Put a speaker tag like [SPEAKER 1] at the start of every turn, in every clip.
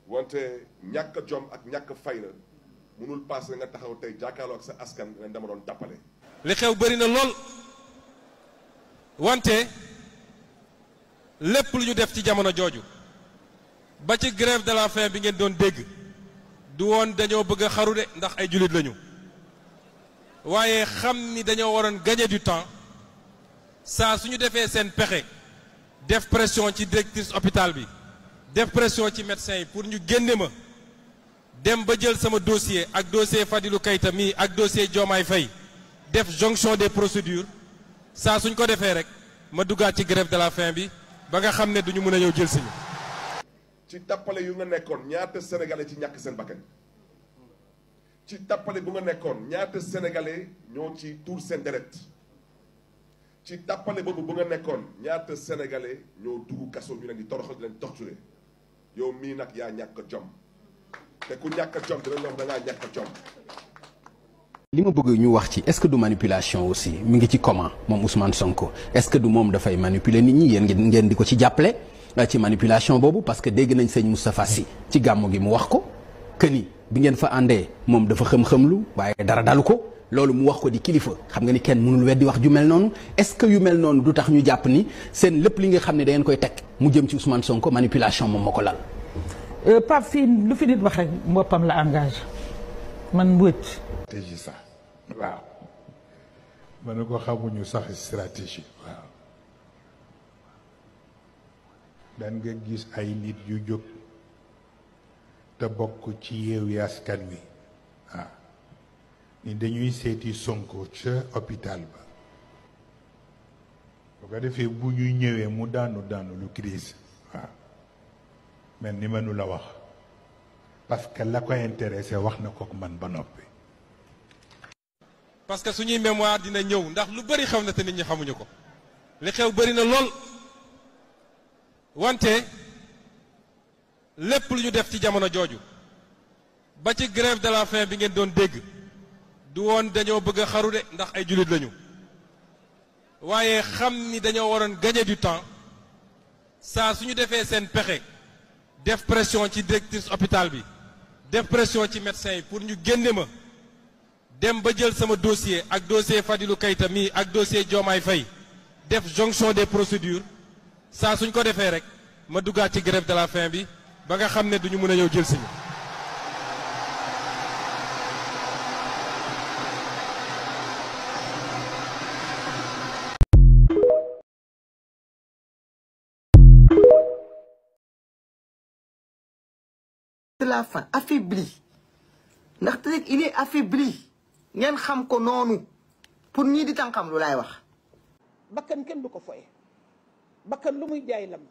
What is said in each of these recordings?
[SPEAKER 1] wante ñàkk jom ak ñàkk fayda mënul paase nga taxaw tey jàkkaarloo ak sa askan ne dama doon tappale
[SPEAKER 2] li xew bëri na lool wante lépp lu ñu def ci jamono jooju ba ci grève de la faim bi ngeen doon dégg du woon dañoo bëgg a xaru de ndax ay jullit lañu waaye xam ni dañoo waroon gagner du temps saa su ñu defee seen pexe def pression ci directrice hôpital bi def pression ci médecin yi pour ñu génne ma dem ba jël sama dossier ak dossier Fadilou Keita mii ak dossier Diomaye Faye def jonction des procédures saa suñ ko defee rek ma duggaat ci grève de la faim bi ba nga xam ne duñu mën a ñëw jël siñu
[SPEAKER 1] ci tappale yu nga nekkoon ñaata sénégalais ci ñàkk seen bakkan ci tappale bu nga nekkoon ñaata sénégalais ñoo ci tuur seen deret ci tappale boobu bu nga nekkoon ñaata sénégalais ñoo dugg kaso ñu leen di toroxal di leen torturer yow mii nag yaa ñàkk jom te ku ñàkk jom dinañ la wax da ngaa ñàkk jom
[SPEAKER 3] li ma bëgg ñu wax ci est-ce que du manipulation aussi mi ngi ci comment moom Ousmane Sonko est-ce que du moom dafay manipuler nit ñi yéen ngeen ngeen di ko ci jàppale ci manipulation boobu parce que dégg nañ sëñ Moustapha Sy ci gàmmu gi mu wax ko que ni bi ngeen fa àndee moom dafa xëm-xëmlu waaye dara dalu ko loolu mu wax ko di kilifa xam nga ni kenn mënul weddi wax ju mel noonu est-ce que yu mel noonu du tax ñu jàpp ni seen lépp li nga xam ne da ngeen koy teg mu jëm ci Ousmane Sonko manipulation moom moo ko lal.
[SPEAKER 4] Pape fii lu fi nit wax rek boppam la engagé man mbëcc.
[SPEAKER 5] stratégie sax waaw ma ne ko xamuñu sax stratégie waaw dan nga gis ay nit yu jóg te bokk ci Yewwi Askan Wi waaw ni dañuy seeti Sonko ca hôpital ba bu ko defee bu ñuy ñëwee mu daanu daanu lu crise waaw mel ni mënu la wax parce que la ko intéressé wax na ko man ba noppi
[SPEAKER 2] parce que suñuy mémoire dina ñëw ndax lu bëri xew na te nit ñi xamuñu ko li xew bëri na lool wante lépp lu ñu def ci jamono jooju ba ci grève de la faim bi ngeen doon dégg du woon dañoo bëgg a xaru de ndax ay jullit lañu waaye xam ni dañoo waroon gagner du temps saa su ñu defee seen pexe def pression ci directrice hôpital bi def pression ci médecin yi pour ñu génne ma dem ba jël sama dossier ak dossier Fadilou Keita mii ak dossier Diomaye Faye def jonction des procédures saa suñ ko defee rek ma duggaat ci grève de la faim bi ba nga xam ne duñu mën a ñëw jël siñu
[SPEAKER 6] de la faim affaibli ndaxte rek il est affaibli ngeen xam ko noonu pour ñii di tànqam lu laay wax
[SPEAKER 4] bakkan kenn du ko foye bakkan lu muy jaay lam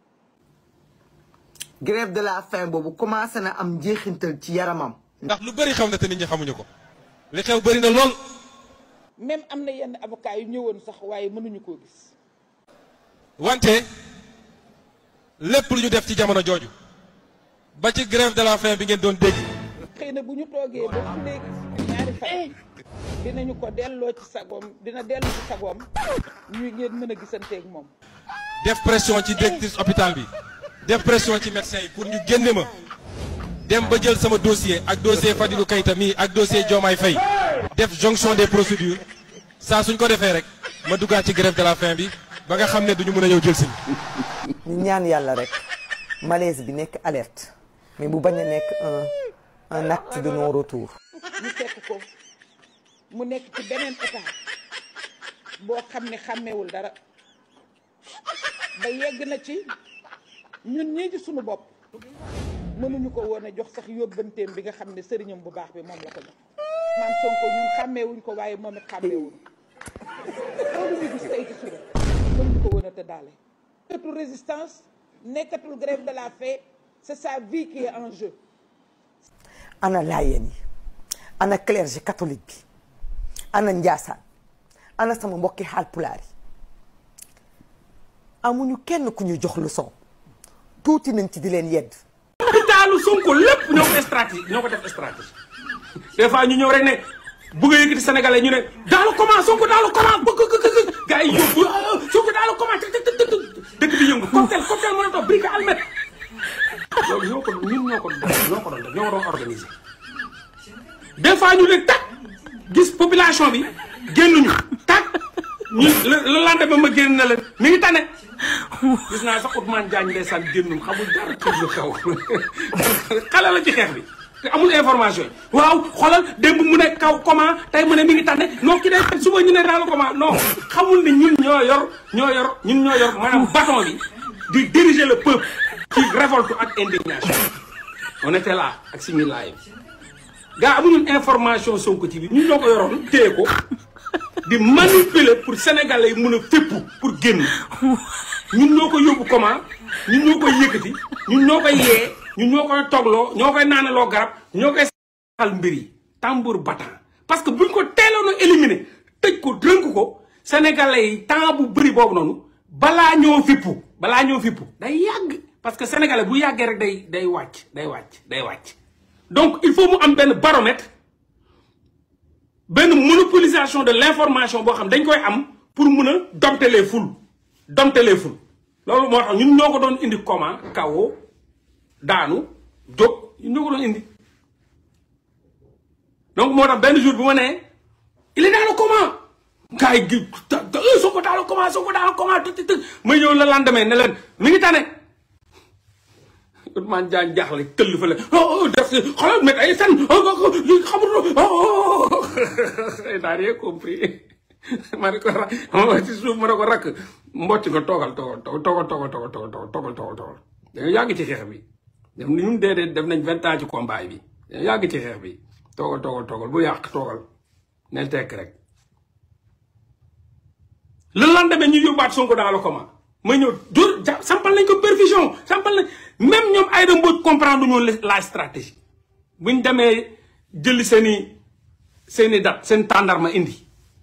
[SPEAKER 6] grève de la faim boobu commencé na am njeexintal ci yaramam
[SPEAKER 2] ndax lu bëri xew na te nit ñi xamuñu ko li xew bëri na lool
[SPEAKER 4] même am na yenn avocat yu ñëwoon sax waaye mënuñu koo gis
[SPEAKER 2] wante lépp lu ñu def ci jamono jooju ba ci grève de la faim bi ngeen doon dégg
[SPEAKER 4] xëy na bu ñu toogee ba fu léegi ñaari fan dinañu ko delloo ci sagoom dina dellu ci sagoom ñuy ngeen mën a gisanteeg moom
[SPEAKER 2] def pression ci directrice hôpital bi def pression ci médecin yi pour ñu génne ma dem ba jël sama dossier ak dossier Fadilou Keita mii ak dossier Diomaye Faye def jonction des procédures saa suñ ko defee rek ma duggaat ci grève de la faim bi ba nga xam ne duñu mën a ñëw jël si
[SPEAKER 6] ñu ñaan yàlla rek malaise bi nekk alerte mais bu bañ a nekk un un acte de non retour
[SPEAKER 4] ñu fekk ko mu nekk ci beneen état boo xam ne xàmmewul dara ba yegg na ci ñun ñii ci sunu bopp mënuñu ko woon a jox sax yóbbanteem bi nga xam ne sëriñam bu baax bi moom la ko jox maam Sonko ñun xàmmeewuñ ko waaye moom it xàmmeewuñ loolu ñu gis tey ci suba mënuñu ko woon a tëddaale nekkatul résistance nekkatul grève de la faim c'est sa vie qui est en jeu
[SPEAKER 6] ana laayeen yi ana clergé catholique bi ana njaasaan ana sama mbokki Haalpulaar yi amuñu kenn ku ñu jox leçon tuuti nañ ci di leen yedd
[SPEAKER 7] hôpitalu Sonko lépp ñoo ko stratégie ñoo ko def stratégie des fois ñu ñëw rek ne bëgg a yëkkati sénégalais ñu ne dans le comment Sonko dans le comment bëgg bëgg gars yi yóbbu Sonko dans le comment dëkk bi yëngu cocktail cocktail mën a toog brique almet loolu ñoo ko ñun ñoo ko def ñoo ko doon def ñoo ko doon organiser des fois ñu ne tak gis population bi génnuñu tak ñu le lendemain ma génn na leen mi ngi tane gis naa sax Ousmane Diagne ndeysaan génnum xamul dara ci lu xew xale la ci xeex bi te amul information yi waaw xoolal démb mu ne kaw comment tey mu ne mi ngi tane non ki day suba ñu ne daal comment non xamul ni ñun ñoo yor ñoo yor ñun ñoo yor maanaam bâton bi di diriger le peuple ci révolte ak indignation on était là ak suñu live gars amuñu information Sonko ci bi ñun ñoo ko yoroon téye ko di manipuler pour sénégalais yi mun a fépp pour génn ñun ñoo ko yóbbu comment ñun ñoo koy yëkkati ñun ñoo koy yee ñun ñoo koy togloo ñoo koy naanaloo garab ñoo koy saxal mbir yi tambour battant parce que buñ ko teeloon a éliminer tëj ko dënk ko sénégalais yi temps bu bëri boobu noonu balaa ñoo fippu balaa ñoo fippu day yàgg parce que sénégalais bu yàggee rek day day wàcc day wàcc day wàcc donc il faut mu am benn baromètre benn monopolisation de l'information boo xam dañ koy am pour mun a dompter les foules dompter les foules loolu moo tax ñun ñoo ko doon indi comment kawoo daanu jóg ñun ñoo ko doon indi donc moo tax benn jour bu ma nee il est dans le comment gars yi gi soo ko dans le comment soo ko dans le comment të të may ñëw la lendemain ne leen mi ngi tane Ousmane Diagne jaaxle këll fa la oh def xoolal met ay fen xamul n'a rien compris ma ne ko ra ci suuf ma ne ko rakk mbocc nga toogal toogal toogal toogal toogal toogal toogal toogal toogal dañoo yàgg ci xeex bi def ñun déedéet def nañ vingt ans ci combat bi dañoo yàgg ci xeex bi toogal toogal toogal bu yàq toogal nel tekk rek le lendemain ñu yóbbaat Sonko dans le coma ma ñëw dóor ja sampal nañ ko perfusion sampal nañ même ñoom Aïda Mbodj comprendre ñoon la stratégie buñ demee jëli seen i seen i dat seen tàndarma indi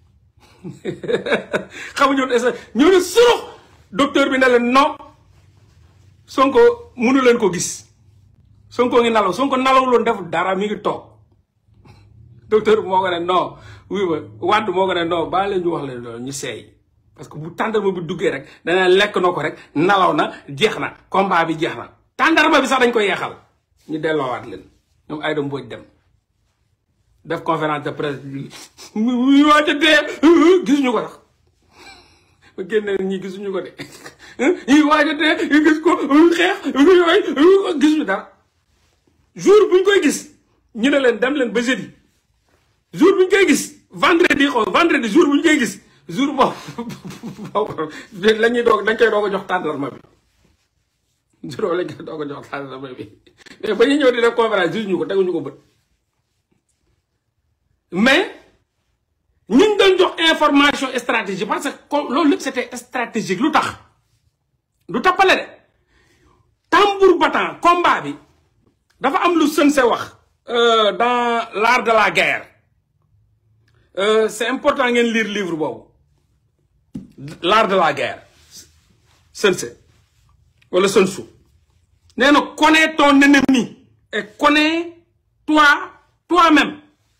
[SPEAKER 7] xamuñu woon ñoo ne surux docteur bi ne leen non Sonko mënu leen ko gis Sonko ngi nalaw Sonko nalawuloon def dara mi ngi toog docteur bi moo ko ne non oui ba wàdd moo ko ne non baa leen ñu wax leen loolu ñu seey parce que bu tàndarma bi duggee rek dana lekk na ko rek nalaw na jeex na combat bi jeex na tàndarma bi sax dañ ko yeexal ñu delloowaat leen ñoom Aïda Mbodj dem def conférence de presse bi mu waaj a dee gisuñu ko sax ma génne ñi gisuñu ko de ñi waaj a dee gis ko xeex yooyu gisuñu dara jour buñ koy gis ñu ne leen dem leen ba jeudi jour buñ koy gis vendredi xaw vendredi jour buñ koy gis jour boobu la ñuy doog dañ koy doog a jox tàndarma bi jour boobu lañ koy doog a jox tàndarma bi mais ba ñuy ñëw di def conférence gisuñu ko teguñu ko bët mais ñu ngi doon jox information stratégique parce que loolu lépp c'était stratégique lu tax lu tappale de tambour battant combat bi dafa am lu sën se wax dans l'art de la guerre c'est important ngeen lire livre boobu l'art de la guerre sën se wala sën su nee na connais ton ennemi et connais toi toi-même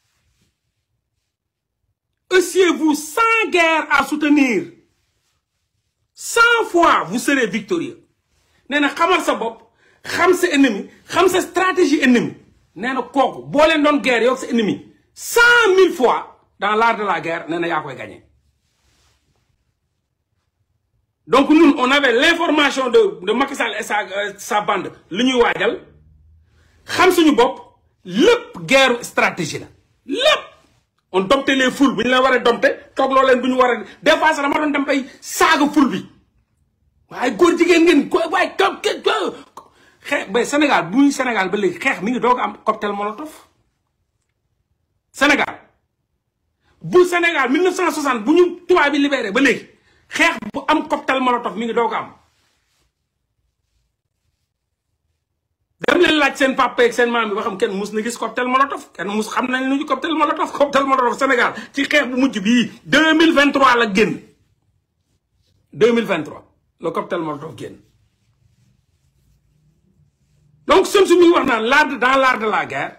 [SPEAKER 7] eussiez-vous cent guerres à soutenir cent fois vous serez victorieux nee na xamal sa bopp xam sa ennemi xam sa stratégie ennemi nee na kooku boo leen doon guerre yow sa ennemi cent mille fois dans l'art de la guerre nee na yaa koy gagné donc ñun on avait l'information de de Macky Sall et sa sa bande li ñuy waajal xam suñu bopp lépp guerre stratégie la lépp on dompte les foules bu ñu la war a dompte toog loo leen bu ñu war a des fois sax dama doon dem bay saaga foule bi waaye góor jigéen ngeen ko waaye toog xeex ba Sénégal bu muy Sénégal ba léegi xeex mi ngi doog am cocktail molotov Sénégal bu Sénégal 1960 bu ñu tubaab bi libéré ba léegi xeex bu am cocktail molotov mi ngi doog am dem leen laaj seen papa ak seen maam bi ba xam kenn mus na gis cocktail molotov kenn mus xam nañ lu ñu cocktail molotov cocktail molotov Sénégal ci xeex bu mujj bii 2023 la génn 2023 le cocktail molotov génn donc Sun Tzu mi ngi wax naan l'art dans l'art de la guerre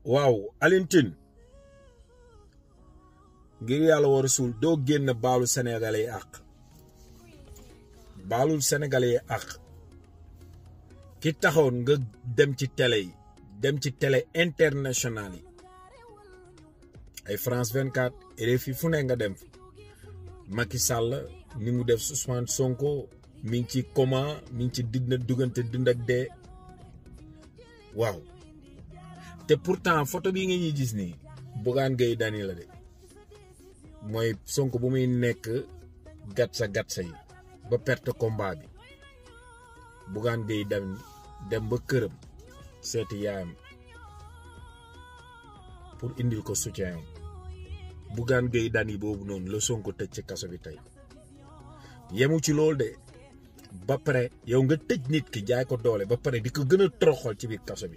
[SPEAKER 8] waaw Alioune Tine ngir yàlla war a suul doo génn baalu sénégalais yi àq baalul sénégalais yi àq ki taxoon nga dem ci télé yi dem ci télé international yi ay France 24 RFI fu ne nga dem fa Macky Sall ni mu def Ousmane Sonko mi ngi ci coma mi ngi ci dina duggante dund ak dee waaw te pourtant photo bi nga ñuy gis nii Bougane Gueye Dany la de mooy Sonko bu muy nekk gatsa gatsa yi ba perte combat bi Bougane Gueye Dany dem ba këram seeti yaayam pour indil ko soutien am Bougane Gueye Dany boobu noonu la Sonko tëj ci kaso bi tey yemu ci loolu de ba pare yow nga tëj nit ki jaay ko doole ba pare di ko gën a toroxal ci biir kaso bi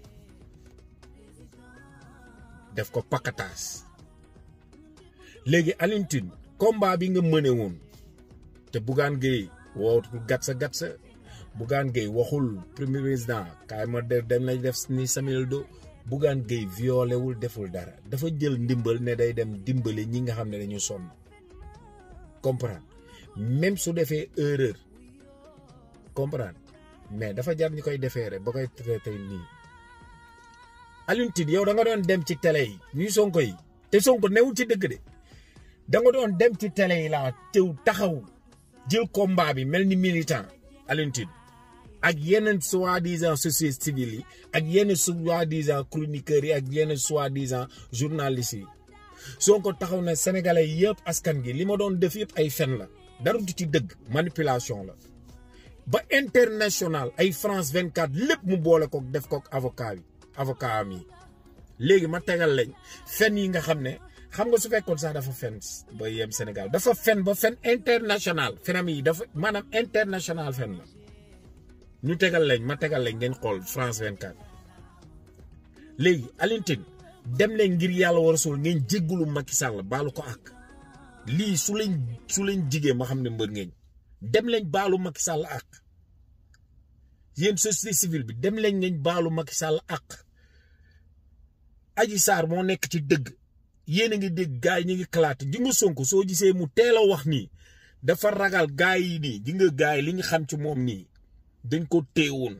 [SPEAKER 8] def ko pakataas léegi Alioune Tine combat bi nga mëne woon te Bougane Gueye wootul gatsa gatsa Bougane Gueye waxul premier président kaay ma de dem nañ def ni Samuel Do Bougane Gueye violé wul deful dara dafa jël ndimbal ne day dem dimbali ñi nga xam ne dañu sonn comprendre même su defee erreur comprendre mais dafa jar ñi koy defee rek ba koy traité nii Alioune Tine yow da nga doon dem ci télé yi ñuy Sonko yi te Sonko newul ci dëgg de da nga doon dem ci télé yi laa tew taxaw jël combat bi mel ni militant Alioune Tine ak yeneen soi-disant société civile yi ak yenn soi-disant chroniqueurs yi ak yenn soi-disant journalistes yi Sonko taxaw na sénégalais yëpp askan gi li ma doon def yëpp ay fen la dara du ci dëgg manipulation la ba international ay France 24 lépp mu boole ko def ko avocat bi avocat am yi léegi ma tegal lañ fen yi nga xam ne xam nga su fekkoon sax dafa fen ba yem Sénégal dafa fen ba fen international fenam yi dafa maanaam international fen la ñu tegal lañ ma tegal lañ ngeen xool France 24 léegi Alioune Tine dem leen ngir yàlla war a suul ngeen jéggulu Macky Sall baalu ko ak lii su leen su leen jigee ma xam ne mbër ngeen dem leen baalu Macky Sall ak yéen société civile bi dem leen ngeen baalu Macky Sall ak Adji Sarr moo nekk ci dëgg yéen a ngi dégg gars yi ñu ngi kalaate ji nga Sonko soo gisee mu teel a wax nii dafa ragal gars yi nii ji nga gars yi li ñu xam ci moom nii dañ ko téewoon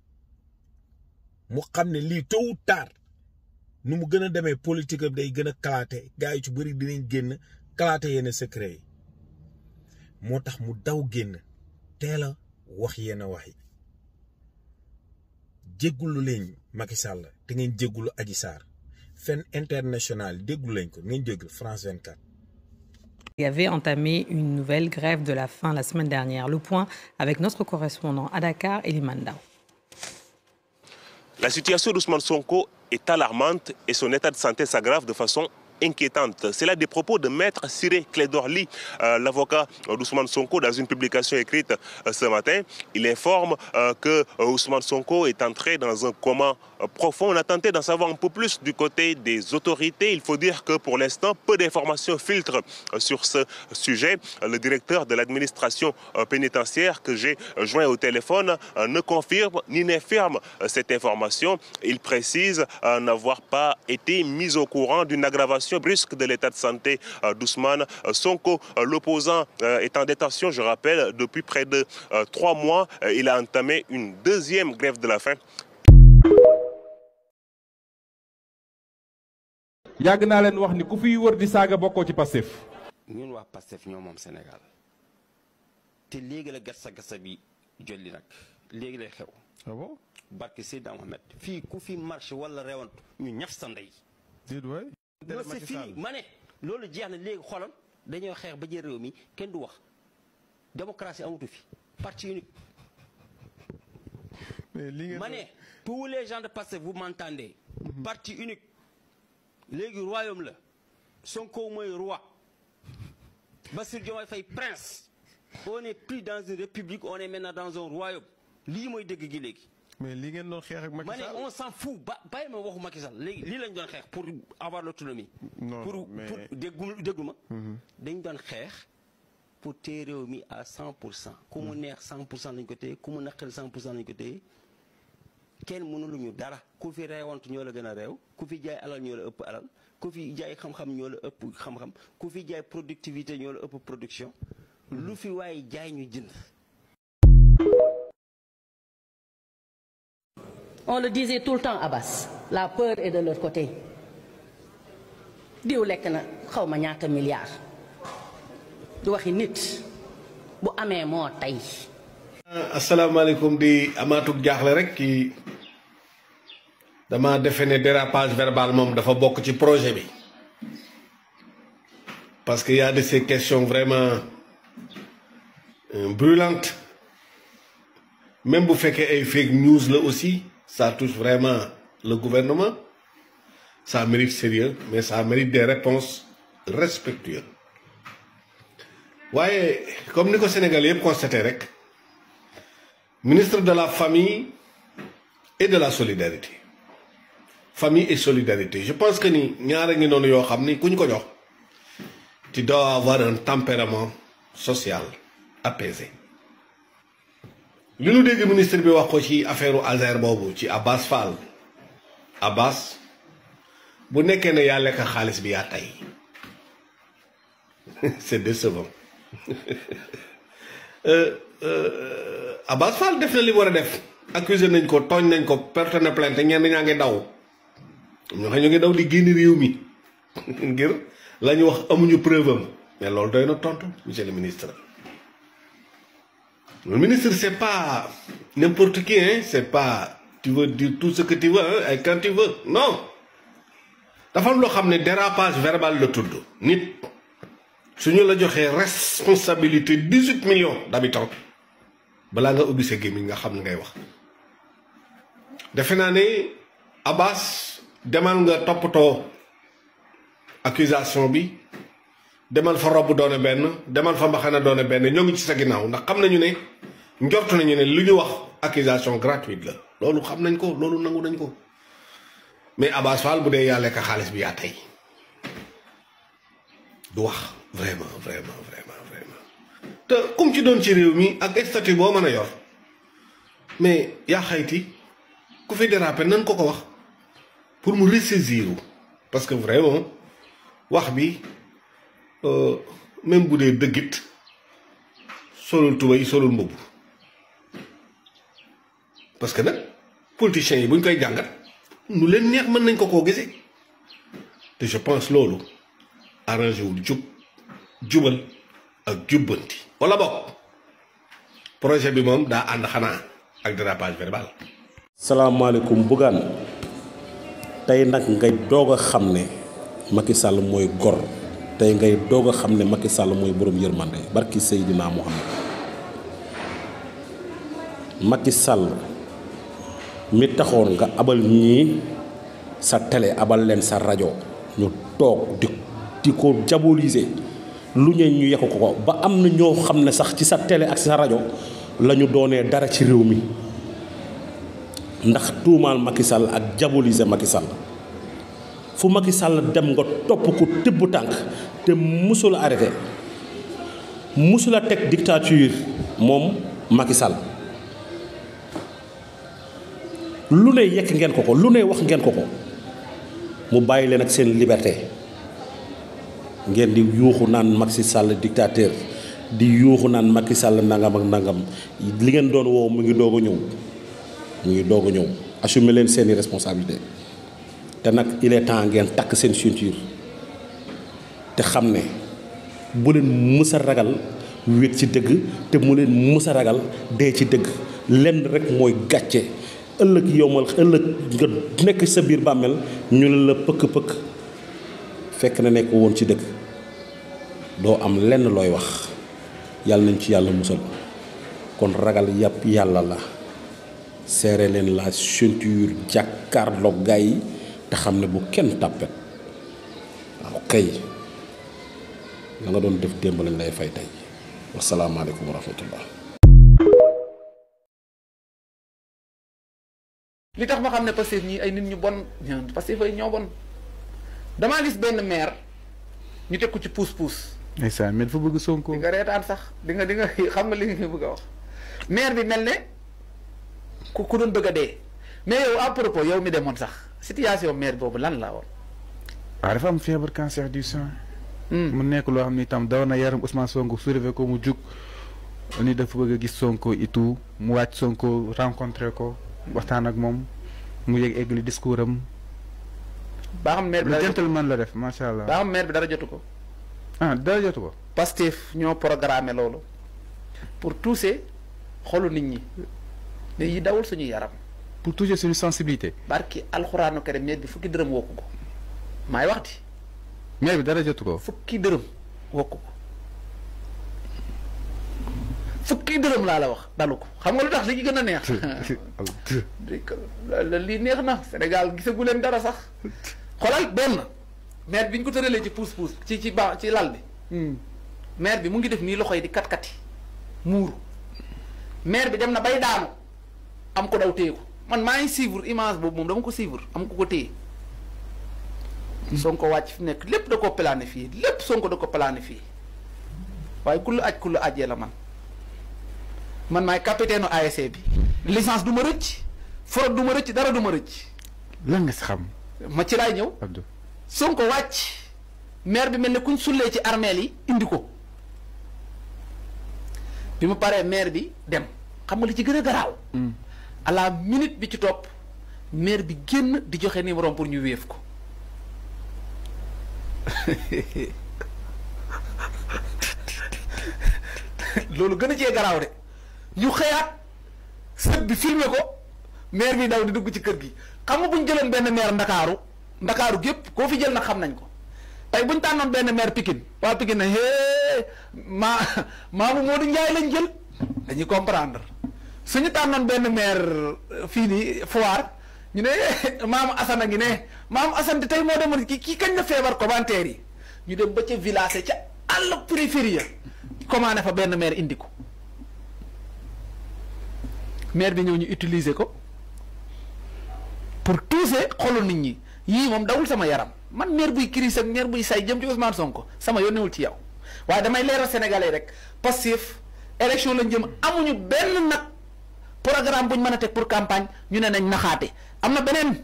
[SPEAKER 8] mu xam ne lii tôt ou tard nu mu gën a demee politique day gën a kalaate gars yi ci bëri dinañ génn kalaate yenn secret yi moo tax mu daw génn teel a wax yenn wax yi jéggulu leen Macky Sall te ngeen jéggulu Adji Sarr fen international déggulu leen ko ngeen jéggul France 24
[SPEAKER 9] Il avait entamé une nouvelle grève de la faim la semaine dernière. Le point avec notre correspondant à Dakar, Eliman Dao.
[SPEAKER 10] La situation d'Ousmane Sonko est alarmante et son état de santé s'aggrave de façon inquiétante. C'est là des propos de Maître Cyré Clédorli, euh, l'avocat d'Ousmane Sonko, dans une publication écrite euh, ce matin. Il informe euh, que Ousmane Sonko est entré dans un coma profond. On a tenté d'en savoir un peu plus du côté des autorités. Il faut dire que pour l'instant, peu d'informations filtrent sur ce sujet. Le directeur de l'administration pénitentiaire que j'ai joint au téléphone ne confirme ni n'infirme cette information. Il précise n'avoir pas été mis au courant d'une aggravation brusque de l'état de santé d'Ousmane Sonko. L'opposant est en détention, je rappelle, depuis près de trois mois. Il a entamé une deuxième grève de la faim.
[SPEAKER 2] yàgg naa leen wax ni ku fiy wër di saaga bokkoo ci Pastef
[SPEAKER 11] ñun waa Pastef ñoo moom Sénégal te léegi la gassa gassa bi jolli nag léegi lay xew.
[SPEAKER 2] ah bon
[SPEAKER 11] barke Seydina Mohamed fii ku fi marché wala rewantu ñu ñaf sa ndey.
[SPEAKER 2] déet waay.
[SPEAKER 11] non c'est fini ma ne loolu jeex na léegi xoolal dañoo xeex ba jël réew mi kenn du wax démocratie amatu fi parti unique.
[SPEAKER 2] mais li ngeen
[SPEAKER 11] ma ne tous les gens de Pastef vous m'entendez. parti unique léegi royaume la Sonko mooy roi Bassirou Diomaye Faye prince on n'est plus dans une république on est maintenant dans un royaume lii mooy dëgg gi léegi.
[SPEAKER 2] mais li ngeen doon xeex ak Macky
[SPEAKER 11] ma
[SPEAKER 2] Sall
[SPEAKER 11] ne on s'en fout ba bàyyi ma waxu Macky Sall léegi lii lañ doon xeex pour avoir l'autonomie.
[SPEAKER 2] non
[SPEAKER 11] pour
[SPEAKER 2] mais
[SPEAKER 11] pour déggu déggu ma. dañ doon xeex pour téye réew mi à 100 pour cent. ku mu neex 100 pour cent lañ ko téye ku mu naqari 100 pour cent lañ ko téye kenn mënuluñu dara ku fi reewant ñoo la gën a réew ku fi jaay alal ñoo la ëpp alal ku fi jaay xam-xam ñoo la ëpp xam-xam ku fi jaay productivité ñoo la ëpp production lu fi waaye jaay ñu jënd
[SPEAKER 12] On le disait tout le temps Abbas la peur est de leur côté diw lekk na xaw ma ñaata milliards du waxi nit bu amee moo tey
[SPEAKER 13] asalaamaaleykum di amaatug jaaxle rek ki dama defe ne dérapage verbal moom dafa bokk ci projet bi parce que y a de ces questions vraiment euh, brûlantes même bu fekkee ay fake news la aussi ça touche vraiment le gouvernement ça mérite sérieux mais ça mérite des réponses respectueuses waaye comme ni ko Sénégal yëpp constaté rek ministre de la famille et de la solidarité famille et solidarité je pense que ni ñaara ngi noonu yoo xam ni ku ñu ko jox tu dois avoir un tempérament social apaisé li nu dégg ministre bi wax ko ci affaire u Azer boobu ci Abbas Fall Abbas bu nekkee ne yaa lekk xaalis bi yaa tey c'est décevant euh, euh, Abbas Fall def na li war a def accusé nañ ko tooñ nañ ko perte na plainte ñenn ñaa ngi daw ñoo xam ñu ngi daw di génn réew mi ngir la ñu wax amuñu preuve am mais loolu doy na tontu monsieur le ministre le ministre c'est pas n'importe qui hein c'est pas tu veux dire tout ce que tu veux hein et quand tu veux non dafa am loo xam ne dérapage verbal la tudd nit suñu la joxee responsabilité dix-huit millions d'habitants balaa nga ubbi sa gémmiñ nga xam ne ngay wax defe naa ne Abbas demal nga toppatoo accusation bi demal fa robb doone benn demal fa mbaxana doone benn ñoo ngi ci sa ginnaaw ndax xam nañu ne njortu nañu ne lu ñu wax accusation gratuite la loolu xam nañ ko loolu nangu nañ ko mais Abbas Fall bu dee yàlla ka xaalis bi yaa tey du wax vraiment vraiment vraiment vraiment te comme ci doon ci réew mi ak statut boo mën a yor mais yaa xayti ku fi déraper nan ko ko wax pour mu ressaisir parce que vraiment wax bi même bu dee dëggit solul tubéy solul mbubb parce que nag politiciens yi bu ñu koy jàngat nu leen neex mën nañ ko koo gisee te je pense loolu arrangé wul jub jubal ak jubbanti wala bokk projet bi moom daa ànd xanaa ak dérapage verbal.
[SPEAKER 14] salaamaaleykum Bougane tey nag ngay doog a xam ne Macky Sall mooy gor tey ngay doog a xam ne Macky Sall mooy borom yërmande barki Seydina Muhammad Macky Sall mi taxoon nga abal ñii sa télé abal leen sa rajo ñu toog di di ko diaboliser lu ñee ñu yekk ko ko ba am na ñoo xam ne sax ci sa télé ak sa rajo la ñu doonee dara ci réew mi ndax tuumaal Macky Sall ak diaboliser Macky Sall fu Macky Sall dem nga topp ko tibb tànk te musul arrêté musul a teg dictature moom Macky Sall lu ne yekk ngeen ko ko lu ne wax ngeen ko ko mu bàyyi leen ak seen liberté ngeen di yuuxu naan Macky Sall dictateur di yuuxu naan Macky Sall nangam ak nangam li ngeen doon woo mu ngi doog a ñëw mu ngi doog a ñëw assumer leen seeni responsabilité te nag il est temps ngeen takk seen ceinture te xam ne bu leen mës a ragal wéet ci dëgg te mu leen mës a ragal dee ci dëgg lenn rek mooy gàcce ëllëg yomal ëllëg nga nekk sa biir bàmmeel ñu ne la pëkk-pëkk fekk na nekk woon ci dëgg doo am lenn looy wax yàlla nañ ci yàlla musal kon ragal yàpp yàlla la serré leen la ceinture jàkkaarloog gaa yi te xam ne bu kenn tàppet waaw kay la nga doon def démb lañ lay fay tey wasalaamaaleykum wa rahmatullah
[SPEAKER 15] li tax ma xam ne Pastef ñii ay nit ñu bon ñaan Pastef ay ñoo bon damaa gis benn maire ñu teg ko ci puus puus.
[SPEAKER 16] ndeysaan mais dafa bëgg Sonko.
[SPEAKER 15] di nga reetaan sax di nga di nga xam nga li nga bëgg a wax maire bi mel ne ku ku doon bëgg a dee mais yow à propos yow mi demoon sax situation maire boobu lan la woon.
[SPEAKER 16] waaw dafa am feebar cancer du sein. mu nekk loo xam ni itam daw na yaram Ousmane Sonko soulevé ko mu jug ni dafa bëgg a gis Sonko et tout mu wàcc Sonko rencontré ko waxtaan ak moom mu yegg eggali discours am.
[SPEAKER 15] baa xam maire bi
[SPEAKER 16] lu
[SPEAKER 15] dara
[SPEAKER 16] gentleman la def macha allah.
[SPEAKER 15] baa xam maire bi dara jotu ko.
[SPEAKER 16] ah dara jotu ko.
[SPEAKER 15] Pastef ñoo programmé loolu pour toucher xolu nit ñi ne yi dawul suñu yaram.
[SPEAKER 16] pour toucher suñu sensibilité.
[SPEAKER 15] barki alxuraanu karim maire bi fukki dërëm wokku ko maay wax di
[SPEAKER 16] maire bi dara jotu ko.
[SPEAKER 15] fukki dërëm wokku ko fukki dërëm laa la wax dalu ko xam nga lu tax li ci gën a neex. lii neex na Sénégal gisagu leen dara sax xoolal benn maire bi ñu ko tëralee ci puus puus ci ci ba ci lal bi. maire bi mu ngi def nii loxo yi di kat kati muuru maire bi dem na bay daanu am ko daw téye ko man maa ngi suivre image boobu moom dama ko suivre am ko ko téye. Sonko wàcc fi nekk lépp da ko planifié lépp Sonko da ko planifié waaye ku la aj ku la ajee la man man maay capitaine ASC bi licence du ma rëcc fraude du ma rëcc dara du ma rëcc.
[SPEAKER 16] lan nga si xam.
[SPEAKER 15] ma ci laay ñëw.
[SPEAKER 16] Abdou
[SPEAKER 15] Sonko wàcc maire bi mel ne kuñ sullee ci armeel yi indi ko bi mu paree maire bi dem xam nga li ci gën a garaaw. à la minute bi ci topp maire bi génn di joxe numéro pour ñu wéef ko. loolu gën a cee garaaw de ñu xëyaat sët bi filmer ko maire bi daw di dugg ci kër gi xam nga bu ñu jëloon benn maire ndakaaru ndakaaru gépp koo fi jël nag xam nañ ko tey bu ñu tànnoon benn maire Pikine waa Pikine ne hee maa maamu Modou Ndiaye lañ jël dañuy comprendre suñu tànnoon benn maire fii nii Foire ñu ne maamu Assane a ngi ne maamu Assane te tey moo demoon ki kii kañ la feebar commentaire yi ñu dem ba ca village ca àll périphérie ya commandé fa benn maire indi ko maire bi ñëw ñu utiliser ko pour toucher xolu nit ñi yii moom dawul sama yaram man maire buy crise ak maire buy say jëm ci Ousmane Sonko sama yónnewul ci yow waaye damay leeral sénégalais rek Pastef élection lañ jëm amuñu benn nag programme buñ mën a teg pour campagne ñu ne nañ naxaate am na beneen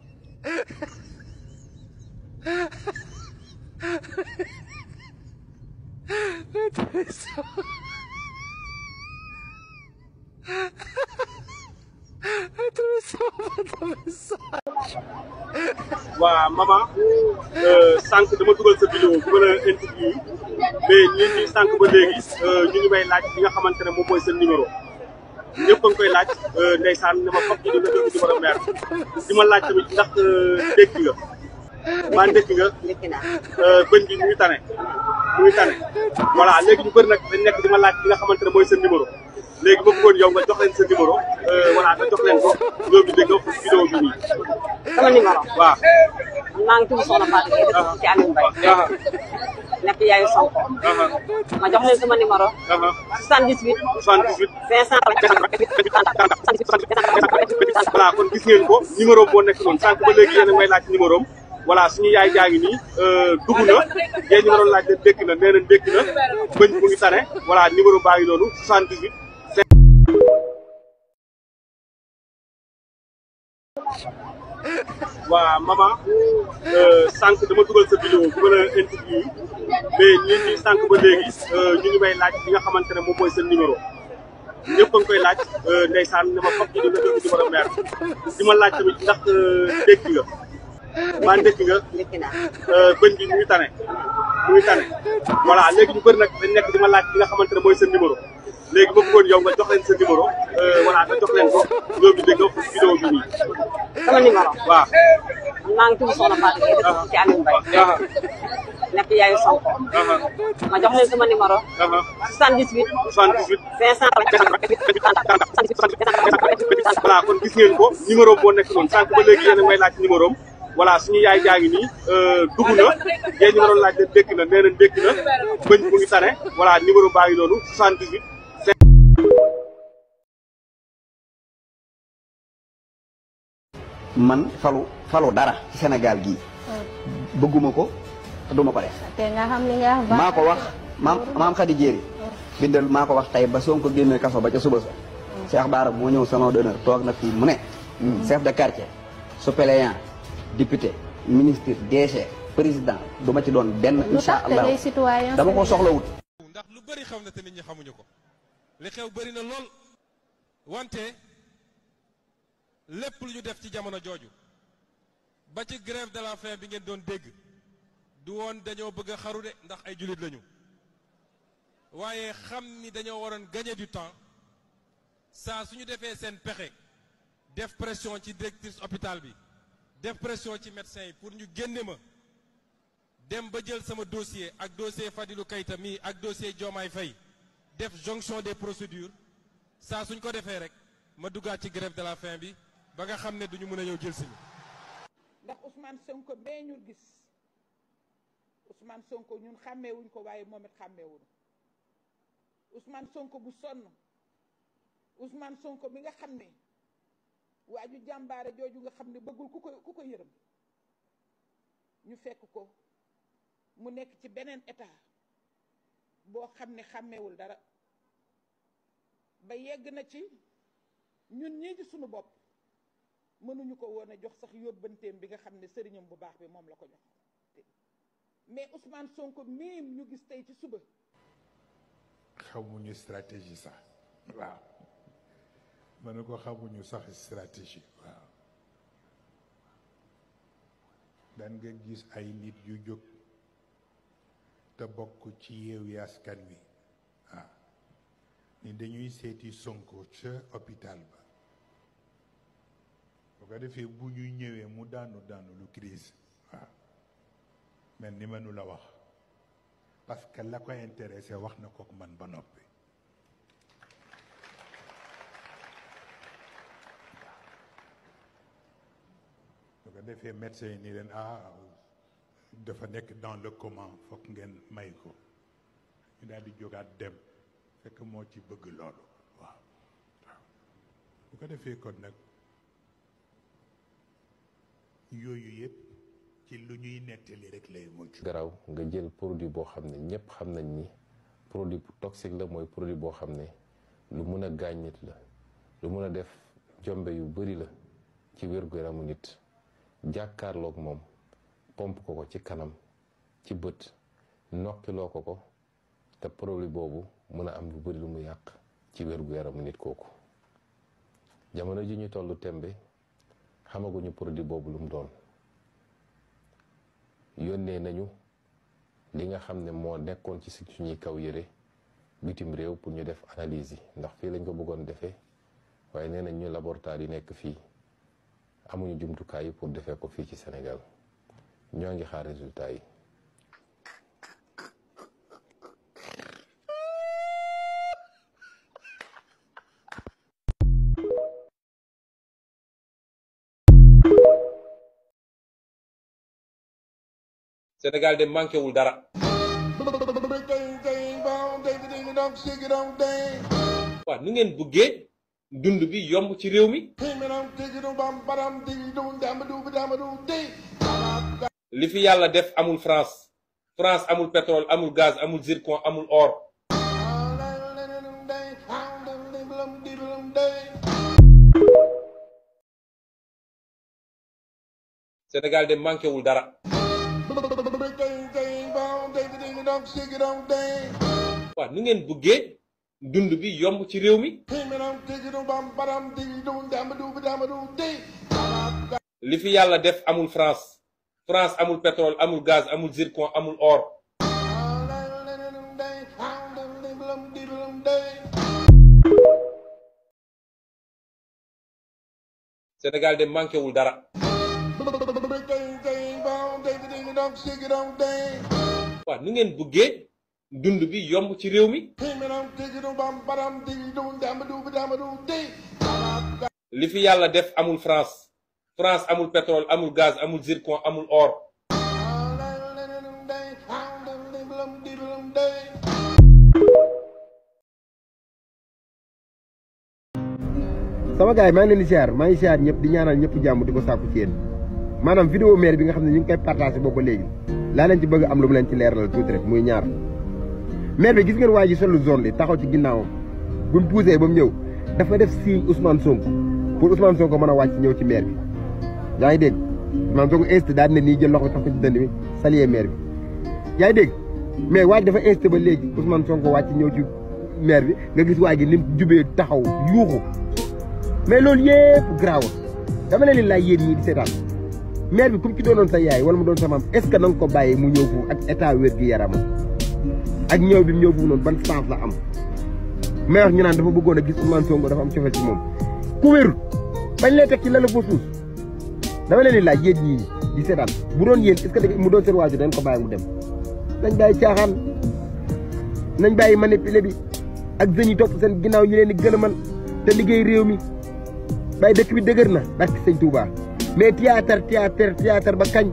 [SPEAKER 17] waa maman sànq dama dugal sa vidéo bu mën a interview mais ñun ñi sànq ba léegi ñu ngi may laaj li nga xamante ne moom mooy seen numéro ñëpp a ngi koy laaj ndeysaan dama foog ñu dina jox numéro maire di ma laaj tamit ndax dégg nga maa ndékki nga bëñ bi mu ngi tane mu ngi tane voilà léegi ñu bëri nag dañ nekk di ma laaj li nga xamante ne mooy seen numéro léegi ba bëggoon yow nga jox leen sa numéro voilà nga jox leen ko ñoom ñu dégg vidéo bi nii.
[SPEAKER 18] sama numéro.
[SPEAKER 17] waaw.
[SPEAKER 18] maa ngi tudd Soxna Fatou Gueye dëkk ci Aliou Mbaye. nekk yaayu Sonko. ma jox leen sama numéro. 78.
[SPEAKER 17] 78. voilà kon gis ngeen ko numéro moo nekk noonu sànq ba léegi yéen a may laaj numéro am voilà suñu yaay jaa ngi nii dugg na yéen ñu ma doon laaj leen dékk na nee na dékk na bëñ mu ngi tane voilà numéro baa ngi noonu 78. waa maman sànq dama dugal sa vidéo bu mën a interview mais ñun ñi sànq ba léegi ñu ngi may laaj li nga xamante ne moom mooy seen numéro ñëpp a ngi koy laaj ndeysaan dama foog ñu dina jox numéro maire di ma laaj tamit ndax dégg nga maa ndékki nga bëñ bi mu ngi tane mu ngi tane voilà léegi ñu bëri nag dañ nekk di ma laaj li nga xamante ne mooy seen numéro léegi ba bëggoon yow nga jox leen sa numéro voilà nga jox leen ko ñoom ñu dégg vidéo bi nii.
[SPEAKER 18] sama numéro.
[SPEAKER 17] waaw.
[SPEAKER 18] maa ngi tudd Soxna Fatou Gueye dëkk ci Aliou Mbaye. nekk yaayu Sonko. ma jox leen sama numéro. 78.
[SPEAKER 17] 78. voilà kon gis ngeen ko numéro moo nekk noonu sànq ba léegi yéen a may laaj numéro am voilà suñu yaay jaa ngi nii dugg na yéen ñu ma doon laaj leen dékk na nee na dékk na bëñ mu ngi tane voilà numéro baa ngi noonu 78.
[SPEAKER 19] man falu falu dara ci Sénégal gii bëgguma ko te duma ko def
[SPEAKER 20] te nga xam li nga wax
[SPEAKER 19] maa ko wax maam maam Khady Diéry bindal maa ko wax tey ba Sonko génne kaso ba ca suba sa Cheikh Bara moo ñëw salon d'honneur toog na fii mu ne chef de quartier suppléant député ministre DG président du ma ci doon benn
[SPEAKER 20] lu
[SPEAKER 19] insha
[SPEAKER 20] tax te
[SPEAKER 19] allah
[SPEAKER 20] ngay citoyen
[SPEAKER 19] dama ko soxlawut
[SPEAKER 2] ndax lu bëri xam na te nit ñi xamuñu ko li xew bëri na lool wante lépp lu ñu def ci jamono jooju ba ci grève de la faim bi ngeen doon dégg du woon dañoo bëgg a xaru de ndax ay jullit lañu waaye xam ni dañoo waroon gagner du temps saa su ñu defee seen pexe def pression ci directrice hôpital bi def pression ci médecin yi pour ñu génne ma dem ba jël sama dossier ak dossier Fadilou Keita mii ak dossier Diomaye Faye def jonction des procédures saa suñ ko defee rek ma duggaat ci grève de la faim bi ba nga xam ne duñu mën a ñëw jël si ñu
[SPEAKER 4] ndax Ousmane Sonko bee ñu gis Ousmane Sonko ñun xàmmeewuñ ko waaye moom it xàmmeewuñu Ousmane Sonko bu sonn Ousmane Sonko mi nga xam ne waa ju jàmbaare jooju nga xam ne bëggul ku ko ku ko yërëm ñu fekk ko mu nekk ci beneen état boo xam ne xàmmeewul dara ba yegg na ci ñun ñii ci sunu bopp mënuñu ko woon a jox sax yóbbanteem bi nga xam ne sëriñam bu baax bi moom la ko jox mais Ousmane Sonko mii ñu gis tey ci suba
[SPEAKER 5] xamuñu stratégie sax waaw ma ne ko xamuñu sax stratégie waaw dan nga gis ay nit yu jóg te bokk ci Yewwi Askan Wi waaw ni dañuy seeti Sonko ca hôpital ba bu ko defee bu ñu ñëwee mu daanu daanu lu crise waaw mel ni mënu la wax parce que la ko intéressé wax na ko man ba noppi bu ko defee médecin yi ni leen ah dafa nekk dans le coma foog ngeen may ko ñu daal di jógaat dem fekk moo ci bëgg loolu waaw waaw bu ko defee kon nag yooyu yëpp ci lu ñuy nettali rek lay mujj.
[SPEAKER 21] garaw nga jël produit boo xam ne ñëpp xam nañ ni produit bu toxique la mooy produit boo xam ne lu mun a gaañ nit la lu mun a def jombe yu bari la ci wér-gu-yaramu nit jàkkaarloog moom pomp ko ko ci kanam ci bët nokkiloo ko ko te produit boobu mun a am lu bari lu mu yàq ci wér-gu-yaramu nit kooku jamono ji ñu tollu tembe xamaguñu produit boobu lu mu doon yónnee nañu li nga xam ne moo nekkoon ci suñuy kaw yëre bitim réew pour ñu def analyse yi ndax fii lañ ko bëggoon defee waaye nee nañ ñu laboratoire yi nekk fii amuñu jumtukaay yi pour defee ko fii ci Sénégal ñoo ngi xaar résultat yi
[SPEAKER 2] Sénégal de manqué wul dara waaw nu ngeen bëggee dund bi yomb ci réew mi li fi yàlla def amul France France amul pétrole amul gaz amul zircon amul or Sénégal de manqué wul dara waaw nu ngeen bëggee dund bi yomb ci réew mi li fi yàlla def amul France France amul pétrole amul gaz amul zircon amul or Sénégal de manqué wul dara waaw nu ngeen bëggee dund bi yomb ci réew mi li fi yàlla def amul France France amul pétrole amul gaz amul zircon amul or
[SPEAKER 22] sama gars yi maa ngi leen di siyaar maa ngi siyaar ñëpp di ñaanal ñëpp jàmm di ko sàkku ci yéen maanaam vidéo maire bi nga xam ne ñu ngi koy partagé boobu ba léegi laa leen ci bëgg am lu mu leen ci leeralal tuuti rek muy ñaar maire bi gis ngeen waa ji solu zone li taxaw ci ginnaawam bu mu poussé ba mu ñëw dafa def signe Ousmane Sonko pour Ousmane Sonko mën a wàcc ñëw ci maire bi yaa ngi dégg Ousmane Sonko insisté daal ne nii jël loxo tax ko ci dënd bi saluer maire bi yaa ngi dégg mais waaj dafa insisté ba léegi Ousmane Sonko wàcc ñëw ci maire bi nga gis waaj gi lim jubee taxaw yuuxu mais loolu yëpp garaaw dama leen laaj yéen ñii di seetaan maire bi comme ci doonoon sa yaay wala mu doon sa maam est ce que na nga ko bàyyi mu ñëw foofu ak état wér gi yaramam ak ñëw bi mu ñëw foofu noonu ban sens la am may wax ñu naan dafa bëggoon a gis Ousmane Sonko dafa am cofeel ci moom ku wérul bañ lay teg ci la la fa suus dama leen laaj yéen ñii di seetaan bu doon yéen est ce que mu doon seen waajur dañ ko bàyyi mu dem nañ bàyyi caaxaan nañ bàyyi manipulé bi ak jeunes yi topp seen ginnaaw ñu leen di gën a mën te liggéey réew mi bàyyi dëkk bi dëgër na barki sëñ Touba mais théâtre théâtre théâtre ba kañ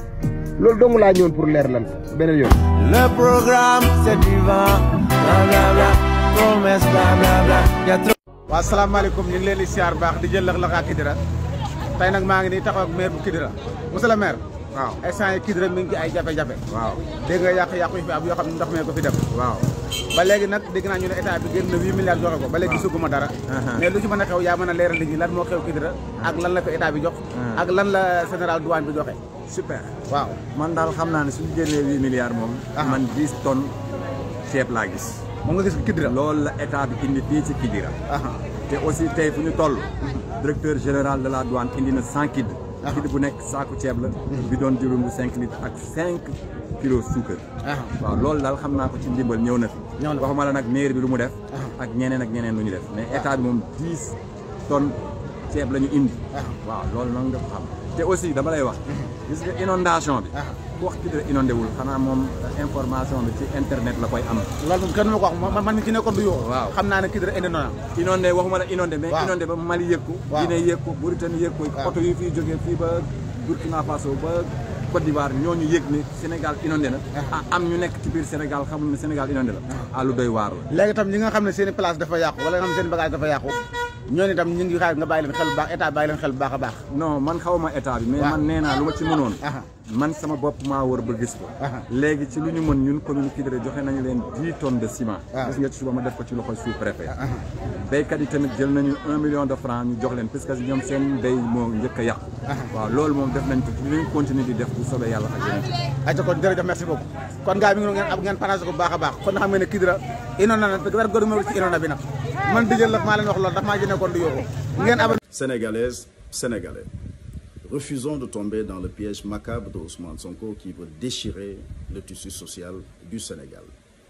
[SPEAKER 22] loolu dong laa ñëwoon pour leer lan beneen yoon.
[SPEAKER 1] Le programme c'est du vent, blablabla, promesse blablabla. Y a trop.
[SPEAKER 20] waaw salaamaaleykum ñu ngi leen di siyaar baax di jël Lac ak Kidira tey nag maa ngi nii taxaw ak maire bu Kidira monsieur le maire. waaw instant yi Kidira mi ngi ci ay jafe-jafe. waaw dégg nga yàq-yàqu yi fi am yoo xam ne ndox mee ko fi def. waaw ba léegi nag dégg naa ñu ne état bi génn na 8 milliards joxe ko ba léegi gisuguma dara. mais lu ci mën a xew yaa mën a leeral nit ñi lan moo xew Kidira ak lan la fi état bi jox. ak lan la général douane bi joxe.
[SPEAKER 23] super
[SPEAKER 20] waaw
[SPEAKER 23] man daal xam naa ne suñu génnee huit milliards moom. man dix tonnes ceeb laa gis.
[SPEAKER 20] moom nga gis Kidira.
[SPEAKER 23] loolu la état bi indi fii ci Kidira. te aussi tey fu ñu toll. directeur général de la douane indi na cent kid. kid bu nekk saaku ceeb la. bi doon diwlin bu cinq litres ak cinq kilos suukar. waaw loolu daal xam naa ko ci ndimbal ñëw na fi. ñëw na waxuma la nag mairie bi lu mu def. ak ñeneen ak ñeneen lu ñu def mais état bi moom dix tonnes ceeb la ñu indi. waaw loolu noonu nga ko xam. te aussi dama lay wax gis nga inondation bi ku wax Kidira inondé wul xanaa moom information bi ci internet la koy am
[SPEAKER 20] loolu moom kenn ma ko wax man mi ci nekkoon du yoo waaw xam naa ne Kidira indi na
[SPEAKER 23] inondé waxuma la inondé mais inondé ba Mali yëg ko Guinée yëg ko Mauritanie yëg ko oto yi fii jógee fii ba Burkina Faso ba Côte d'Ivoire ñooñu yëg ne Sénégal inondé na am ñu nekk ci biir Sénégal xamuñ ne Sénégal inondé la ah lu doy waar la
[SPEAKER 20] léegi tam ñi nga xam ne seen i place dafa yàqu wala nga xam ne seen i bagage dafa yàqu ñooñu itam ñu ngi xaar nga bàyyi leen xel bu baax état bàyyi leen xel bu baax a baax
[SPEAKER 23] non man xawma état bi mais man nee naa lu ma ci mënoon man sama bopp maa wër ba gis ko léegi ci lu ñu mën ñun commune Kidira joxe nañu leen dix tonnes de ciment gis nga ci suba ma def ko ci loxoy sous préfet béykat yi tamit jël nañu un million de francs ñu jox leen parce que ñoom seen béy moo njëkk a yàqu waaw loolu moom def nañ ko ci ñu continuer di def bu soobee yàlla ak yeneen
[SPEAKER 20] aca kon jërëjëf merci beaucoup kon gars yi mi ngi ngeen ab ngeen paragé ko bu baax a baax kon nga xam ne Kidira inondé na dara gënu ci inondé bi nag man di jël la maa leen wax loolu daf maa jëne kon du yóbbu ngeen ab
[SPEAKER 24] Sénégalaises, Sénégalais, refusons de tomber dans le piège macabre de Ousmane Sonko qui veut déchirer le tissu social du Sénégal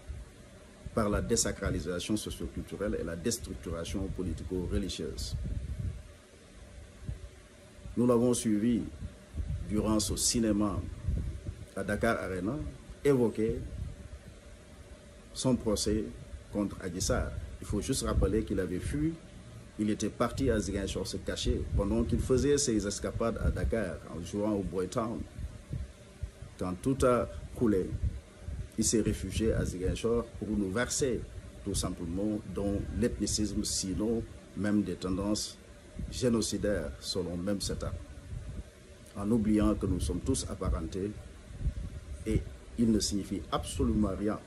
[SPEAKER 24] par la désacralisation socioculturelle et la déstructuration politico-religieuse. Nous l'avons suivi durant ce cinéma à Dakar Arena évoquer son procès contre Adissar. Il faut juste rappeler qu'il avait fui il était parti à Ziguinchor se cacher pendant qu'il faisait ses escapades à Dakar en jouant au Boy Town. Quand tout a coulé, il s'est réfugié à Ziguinchor pour nous verser tout simplement dans l'ethnicisme, sinon même des tendances génocidaires selon même cet art. En oubliant que nous sommes tous apparentés et il ne signifie absolument rien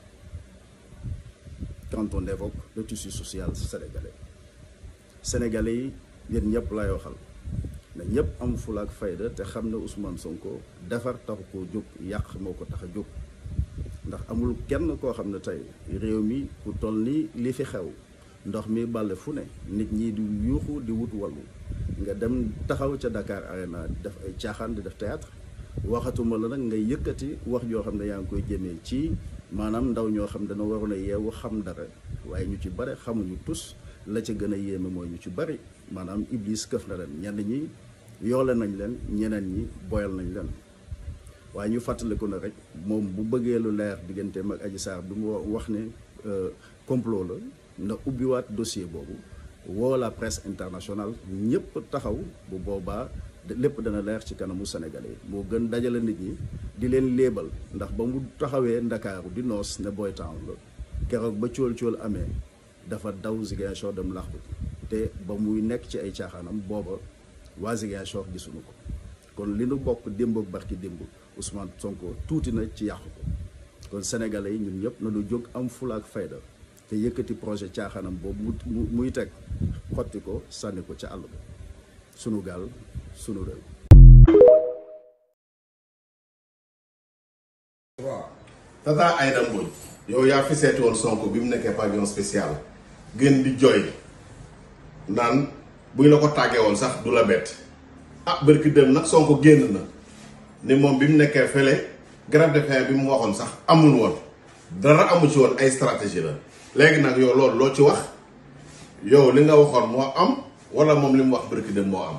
[SPEAKER 24] quand on évoque le tissu social sénégalais. Sénégalais yi yéen ñëpp lay waxal na ñëpp am fula ak fayda te xam ne Ousmane Sonko defar taxu koo jóg yàq moo ko tax a jóg ndax amul kenn koo xam ne tey réew mi ku toll ni li fi xew ndox mi bàlle fu ne nit ñi di yuuxu di wut wallu nga dem taxaw ca Dakar Arena di def ay caaxaan di def théâtre waxatuma la nag ngay yëkkati wax joo xam ne yaa ngi koy jëmee ci maanaam ndaw ñoo xam dana waroon a yeewu xam dara waaye ñu ci bare xamuñu tus la ca gën a yéeme mooy ñu ci bari maanaam iblis këf na leen ñenn ñi yoole nañ leen ñeneen ñi boyal nañ leen waaye ñu fàttaliku na rek moom bu bëggee lu leer digganteem ak Adji Sarr bi mu wax ne complot la na ubbiwaat dossier boobu woo la presse internationale ñëpp taxaw bu boobaa lépp dana leer ci kanamu Sénégalais moo gën dajale nit ñi di leen léebal ndax ba mu taxawee Ndakaaru di noos ne Boy Town la keroog ba cóol cóol amee dafa daw Ziguinchor dem laxtu te ba muy nekk ci ay caaxaanam booba waa Ziguinchor gisuñu ko kon li nu bokk démb ak barki démb Ousmane Sonko tuuti na ci yàqu ko kon sénégalais yi ñun ñëpp na du jóg am fula ak fayda te yëkkati projet caaxaanam boobu mu muy teg xotti ko sànni ko ca àll ba sunu gaal sunu réew.
[SPEAKER 3] Tata Aïda Mbodj yow yaa fi seeti woon Sonko bi mu nekkee pavillon spécial gën di jooy naan buñ la ko tàggee woon sax du la bett ah bërki dem nag Sonko génn na ni moom bi mu nekkee fële grève de faim bi mu waxoon sax amul woon dara amu ci woon ay stratégie la léegi nag yow loolu loo ci wax yow li nga waxoon moo am wala moom li mu wax bërki dem moo am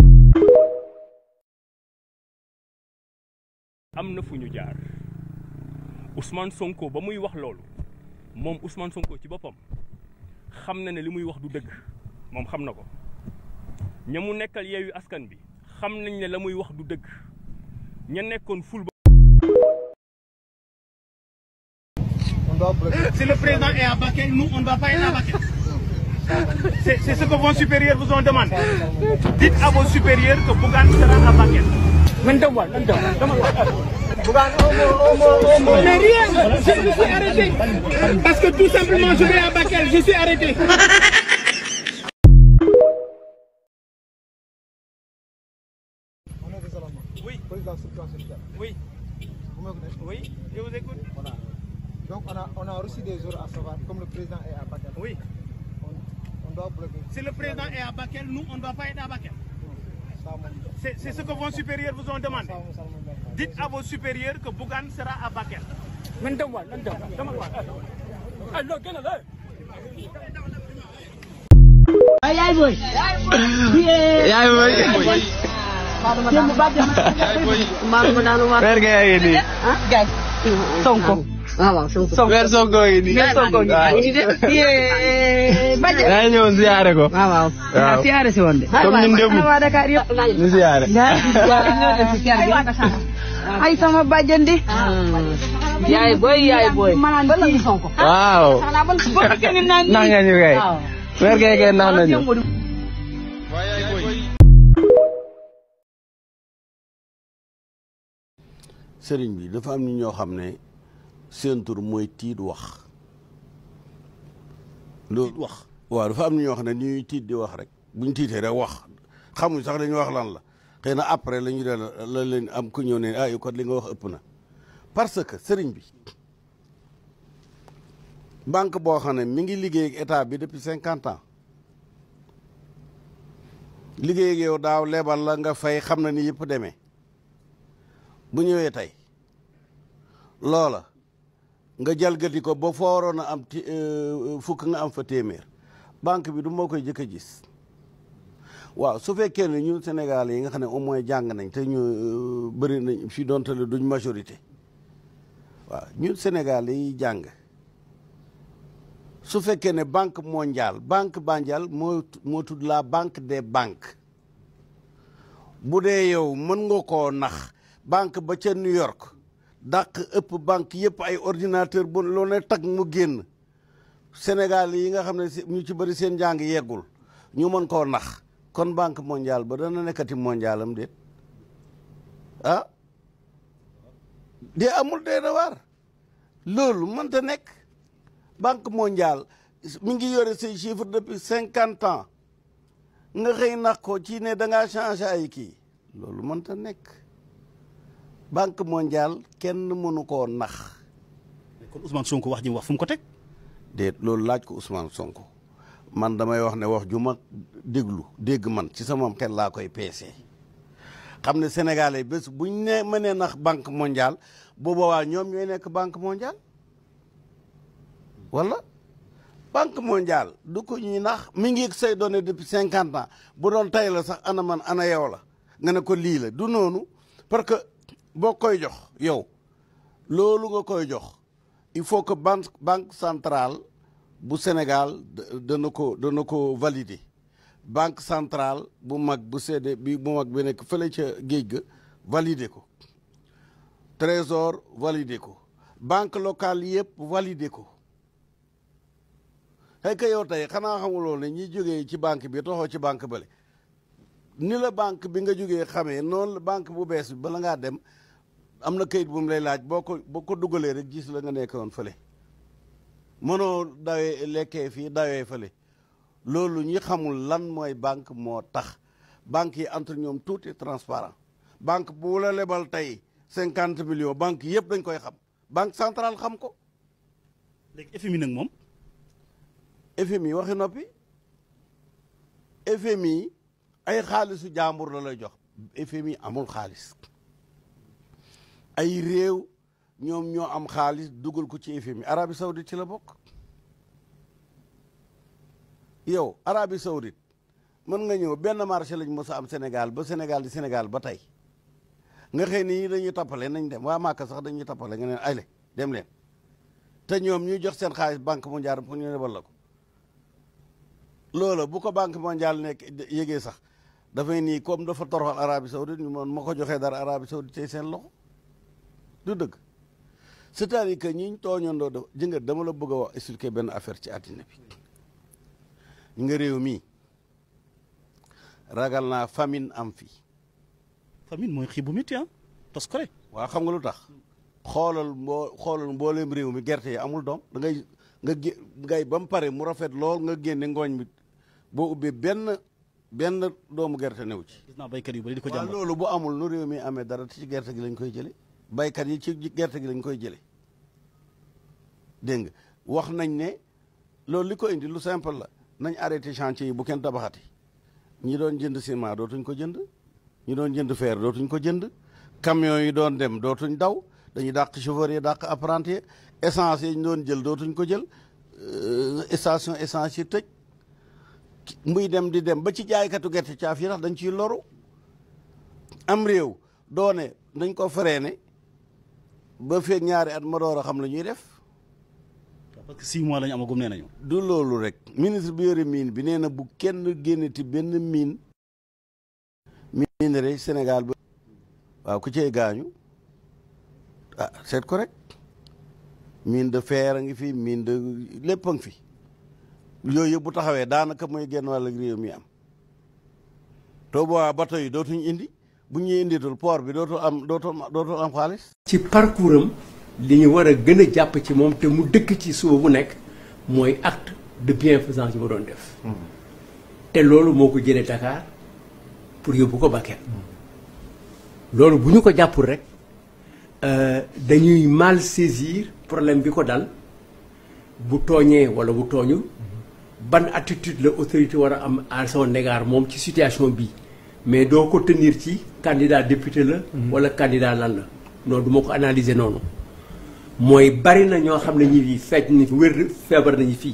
[SPEAKER 6] am na fu ñu jaar Ousmane Sonko ba muy wax loolu moom Ousmane Sonko ci boppam xam na ne li muy wax du dëgg moom xam na ko ña mu nekkal yeewu askan bi xam nañ ne la muy wax du dëgg ña nekkoon ful ba
[SPEAKER 7] Si le président est à Bakel, nous, on ne va pas être à Bakel. C'est c'est ce que vos supérieurs vous ont demandé. Dites à vos supérieurs que Bougan sera à Bakel. Mais rien, je, je suis arrêté. Parce que tout simplement, je vais à Bakel, je suis arrêté.
[SPEAKER 8] Oui. Président suppléant
[SPEAKER 7] Oui.
[SPEAKER 8] Vous me connaissez
[SPEAKER 7] Oui, je vous écoute.
[SPEAKER 8] Voilà. Donc on a, on a reçu des ordres à savoir, comme le président est à Bakel.
[SPEAKER 7] Oui.
[SPEAKER 8] On, on doit bloquer.
[SPEAKER 7] Si le président est à Bakel, nous, on ne va pas être à Bakel.
[SPEAKER 8] Ça, mon-
[SPEAKER 7] C'est c'est ce que vos supérieurs vous ont demandé. Dites à vos supérieurs que Bougan sera à Bakel.
[SPEAKER 8] yaay boy
[SPEAKER 7] Yaay boy.
[SPEAKER 8] démb ba jëm
[SPEAKER 18] Mbaa ma daanu war.
[SPEAKER 8] weer nga yaa ngi nii
[SPEAKER 18] ah gaay Sonko. waaw waaw Sonko.
[SPEAKER 8] weer Sonko ngi nii
[SPEAKER 18] Weer Sonko ngi nii de. Yee Badja.
[SPEAKER 8] yaa ngi ñëwoon ziyaare ko
[SPEAKER 18] waaw waaw.
[SPEAKER 8] waaw
[SPEAKER 18] siyaare si woon de.
[SPEAKER 8] comme ñun démb
[SPEAKER 18] waa Dakar yëpp.
[SPEAKER 8] ñu ziyaare
[SPEAKER 18] ay sama bàjjen di. yaay boy yaay boy. ba la ñu Sonko.
[SPEAKER 8] waaw
[SPEAKER 18] xanaa ba ba kenn naan
[SPEAKER 8] nax nga ñu kay
[SPEAKER 18] waaw.
[SPEAKER 8] weer kay kay nax nañu
[SPEAKER 25] sëriñ bi dafa am ni ñoo xam ne seen tur mooy tiit wax loolu wax waaw dafa am ni ñoo xam ne ni ñuy tiit di wax rek buñ tiitee rek wax xamuñ sax dañuy wax lan la xëy na après la ñu de la leen am ku ñëw ne ah yow kat li nga wax ëpp na parce que sëriñ bi banque boo xam ne mi ngi liggéey ak état bi depuis cinquante ans liggéey ak yow daaw lebal la nga fay xam na ni yëpp demee bu ñëwee tey loola nga jalgati ko ba foo waroon a am ti fukk nga am fa téeméer banque bi du moo koy jëkk a gis waaw su fekkee ne ñun Sénégal yi nga xam ne au moins jàng nañ te ñu bëri nañ fi doonte le duñ majorité waaw ñun Sénégal yi jàng su fekkee ne banque mondiale banque mondiale moo moo tudd la banque des banques bu dee yow mën nga koo nax banque ba ca New York dàq ëpp banque yëpp ay ordinateur bu loo ne tag mu génn Sénégal yi nga xam ne ñu ci bëri seen jàng yeggul ñu mën koo nax kon banque mondiale ba dana nekkati mondial am déet ah dee amul dee na waar loolu mënta nekk banque mondiale mi ngi yore say chiffre depuis cinquante ans nga xëy nax ko ci ne da ngaa changé ay kii loolu mënta nekk banque mondiale kenn mënu koo nax.
[SPEAKER 26] kon Ousmane Sonko wax ji mu wax fu mu ko teg.
[SPEAKER 25] déet loolu laaj ko Ousmane Sonko man damay wax ne wax ju ma déglu dégg man ci sama xel laa koy peese xam ne sénégalais bés buñ ne mënee nax banque mondiale bu boobaa ñoom ñooy nekk banque mondiale wala banque mondiale du ko ñuy nax mi ngi say données depuis cinquante ans bu doon tey la sax ana man ana yow la nga ne ko lii la du noonu parce que boo koy jox yow loolu nga koy jox il faut que banque banque centrale bu Sénégal dana ko dana ko valider banque centrale bu mag bu CD bi bu mag bi nekk fële ca géej ga valider ko trésor valider ko banque locale yëpp valider ko xëy ka yow tey xanaa xamuloo ne ñi jógee ci banque bi toxoo ci banque bale ni la banque bi nga jógee xamee noonu la banque bu bees bi bala ngaa dem am na kayit bu mu lay laaj boo ko boo ko dugalee rek gis la nga nekkoon fële mënoo dawee lekkee fii dawee fële loolu ñi xamul lan mooy banque moo tax banque yi entre ñoom tuuti transparent banque bu la lebal tey cinquante millions banque yëpp dañ koy xam banque centrale xam ko
[SPEAKER 26] léegi FMI nag moom
[SPEAKER 25] FMI waxi noppi FMI ay xaalisu jàmbur la lay jox FMI amul xaalis ay réew ñoom ñoo am xaalis dugal ko ci FMI Arabie Saoudite ci la bokk yow Arabie Saoudite mën nga ñëw benn marché lañ mos a am Sénégal ba Sénégal di Sénégal ba tey nga xëy ni dañuy tappale nañ dem waa Màkka sax dañuy tappale nga neen ayle dem leen te ñoom ñuy jox seen xaalis banque mondiale pour ñu lebal la ko loola bu ko banque mondiale nekk yégee sax dafay nii comme dafa toroxal Arabie Saoudite ñu moon ma ko joxee dara Arabie Saoudite tey seen loxo du dëgg c'est-à-dire que ñiñ tooñandoo da jëngat dama la bëgg a wax expliquer benn affaire ci àddina bi ñu nga réew mii ragal naa famine am fii
[SPEAKER 26] famine mooy xiib bu métti ah tos ko rek
[SPEAKER 25] waaw xam nga lu tax xoolal mboo xoolal mbooleem réew mi gerte yi amul doom da ngay nga gé ngay ba mu pare mu rafet lool nga génne ngooñ mi boo ubbee benn benn doomu gerte new ci
[SPEAKER 26] gis naa béykat yu bari di ko
[SPEAKER 25] waaw
[SPEAKER 26] jàmbat
[SPEAKER 25] loolu bu amul nu réew mi amee dara ci gerte gi lañ koy jële baykat yi ci gerte gi lañ koy jële dégg nga wax nañ ne loolu li ko indi lu simple la nañ arrêté chantier yi bu kenn tabaxati ñi doon jënd ciment dootuñ ko jënd ñi doon jënd fer dootuñ ko jënd camion yi doon dem dootuñ daw dañuy dàq chauffeur yi dàq apprenti yi essence yi ñu doon jël dootuñ ko jël euh, station essence yi tëj muy dem di dem ba ci jaaykatu gerte caaf yi tax dañ ciy loru am réew doone dañ ko freiné ba feeg ñaari at ma door a xam la ñuy def
[SPEAKER 26] parce que six mois la ñu amagum nee nañu
[SPEAKER 25] du loolu rek ministre bi yore mine bi nee na bu kenn génneti benn mine minerai Sénégal ba waaw ku cey gaañu ah seet ko rek mine de fer a ngi fi mine de lépp a ngi fi yooyu yëpp bu taxawee daanaka mooy genn wàll réew mi am to boobaa bateau yi dootuñ indi bu ñuy inditul port bi dootul am dootul dootul am xaalis
[SPEAKER 9] ci parcours am li ñu war a gën a jàpp ci moom te mu dëkk ci suba bu nekk mooy acte de bienfaisance yi ma doon def te loolu moo ko jëlee Dakar pour yóbbu ko Bakel loolu bu ñu ko jàppul rek euh, dañuy mal saisir problème bi ko dal bu tooñee wala bu tooñul ban attitude la autorité war a am à son égard moom ci situation bi mais doo ko tenir ci candidat député la wala candidat lan la non du ma ko analyser noonu mooy bari na ñoo xam ne ñi fii fecc ni wér feebar nañu fii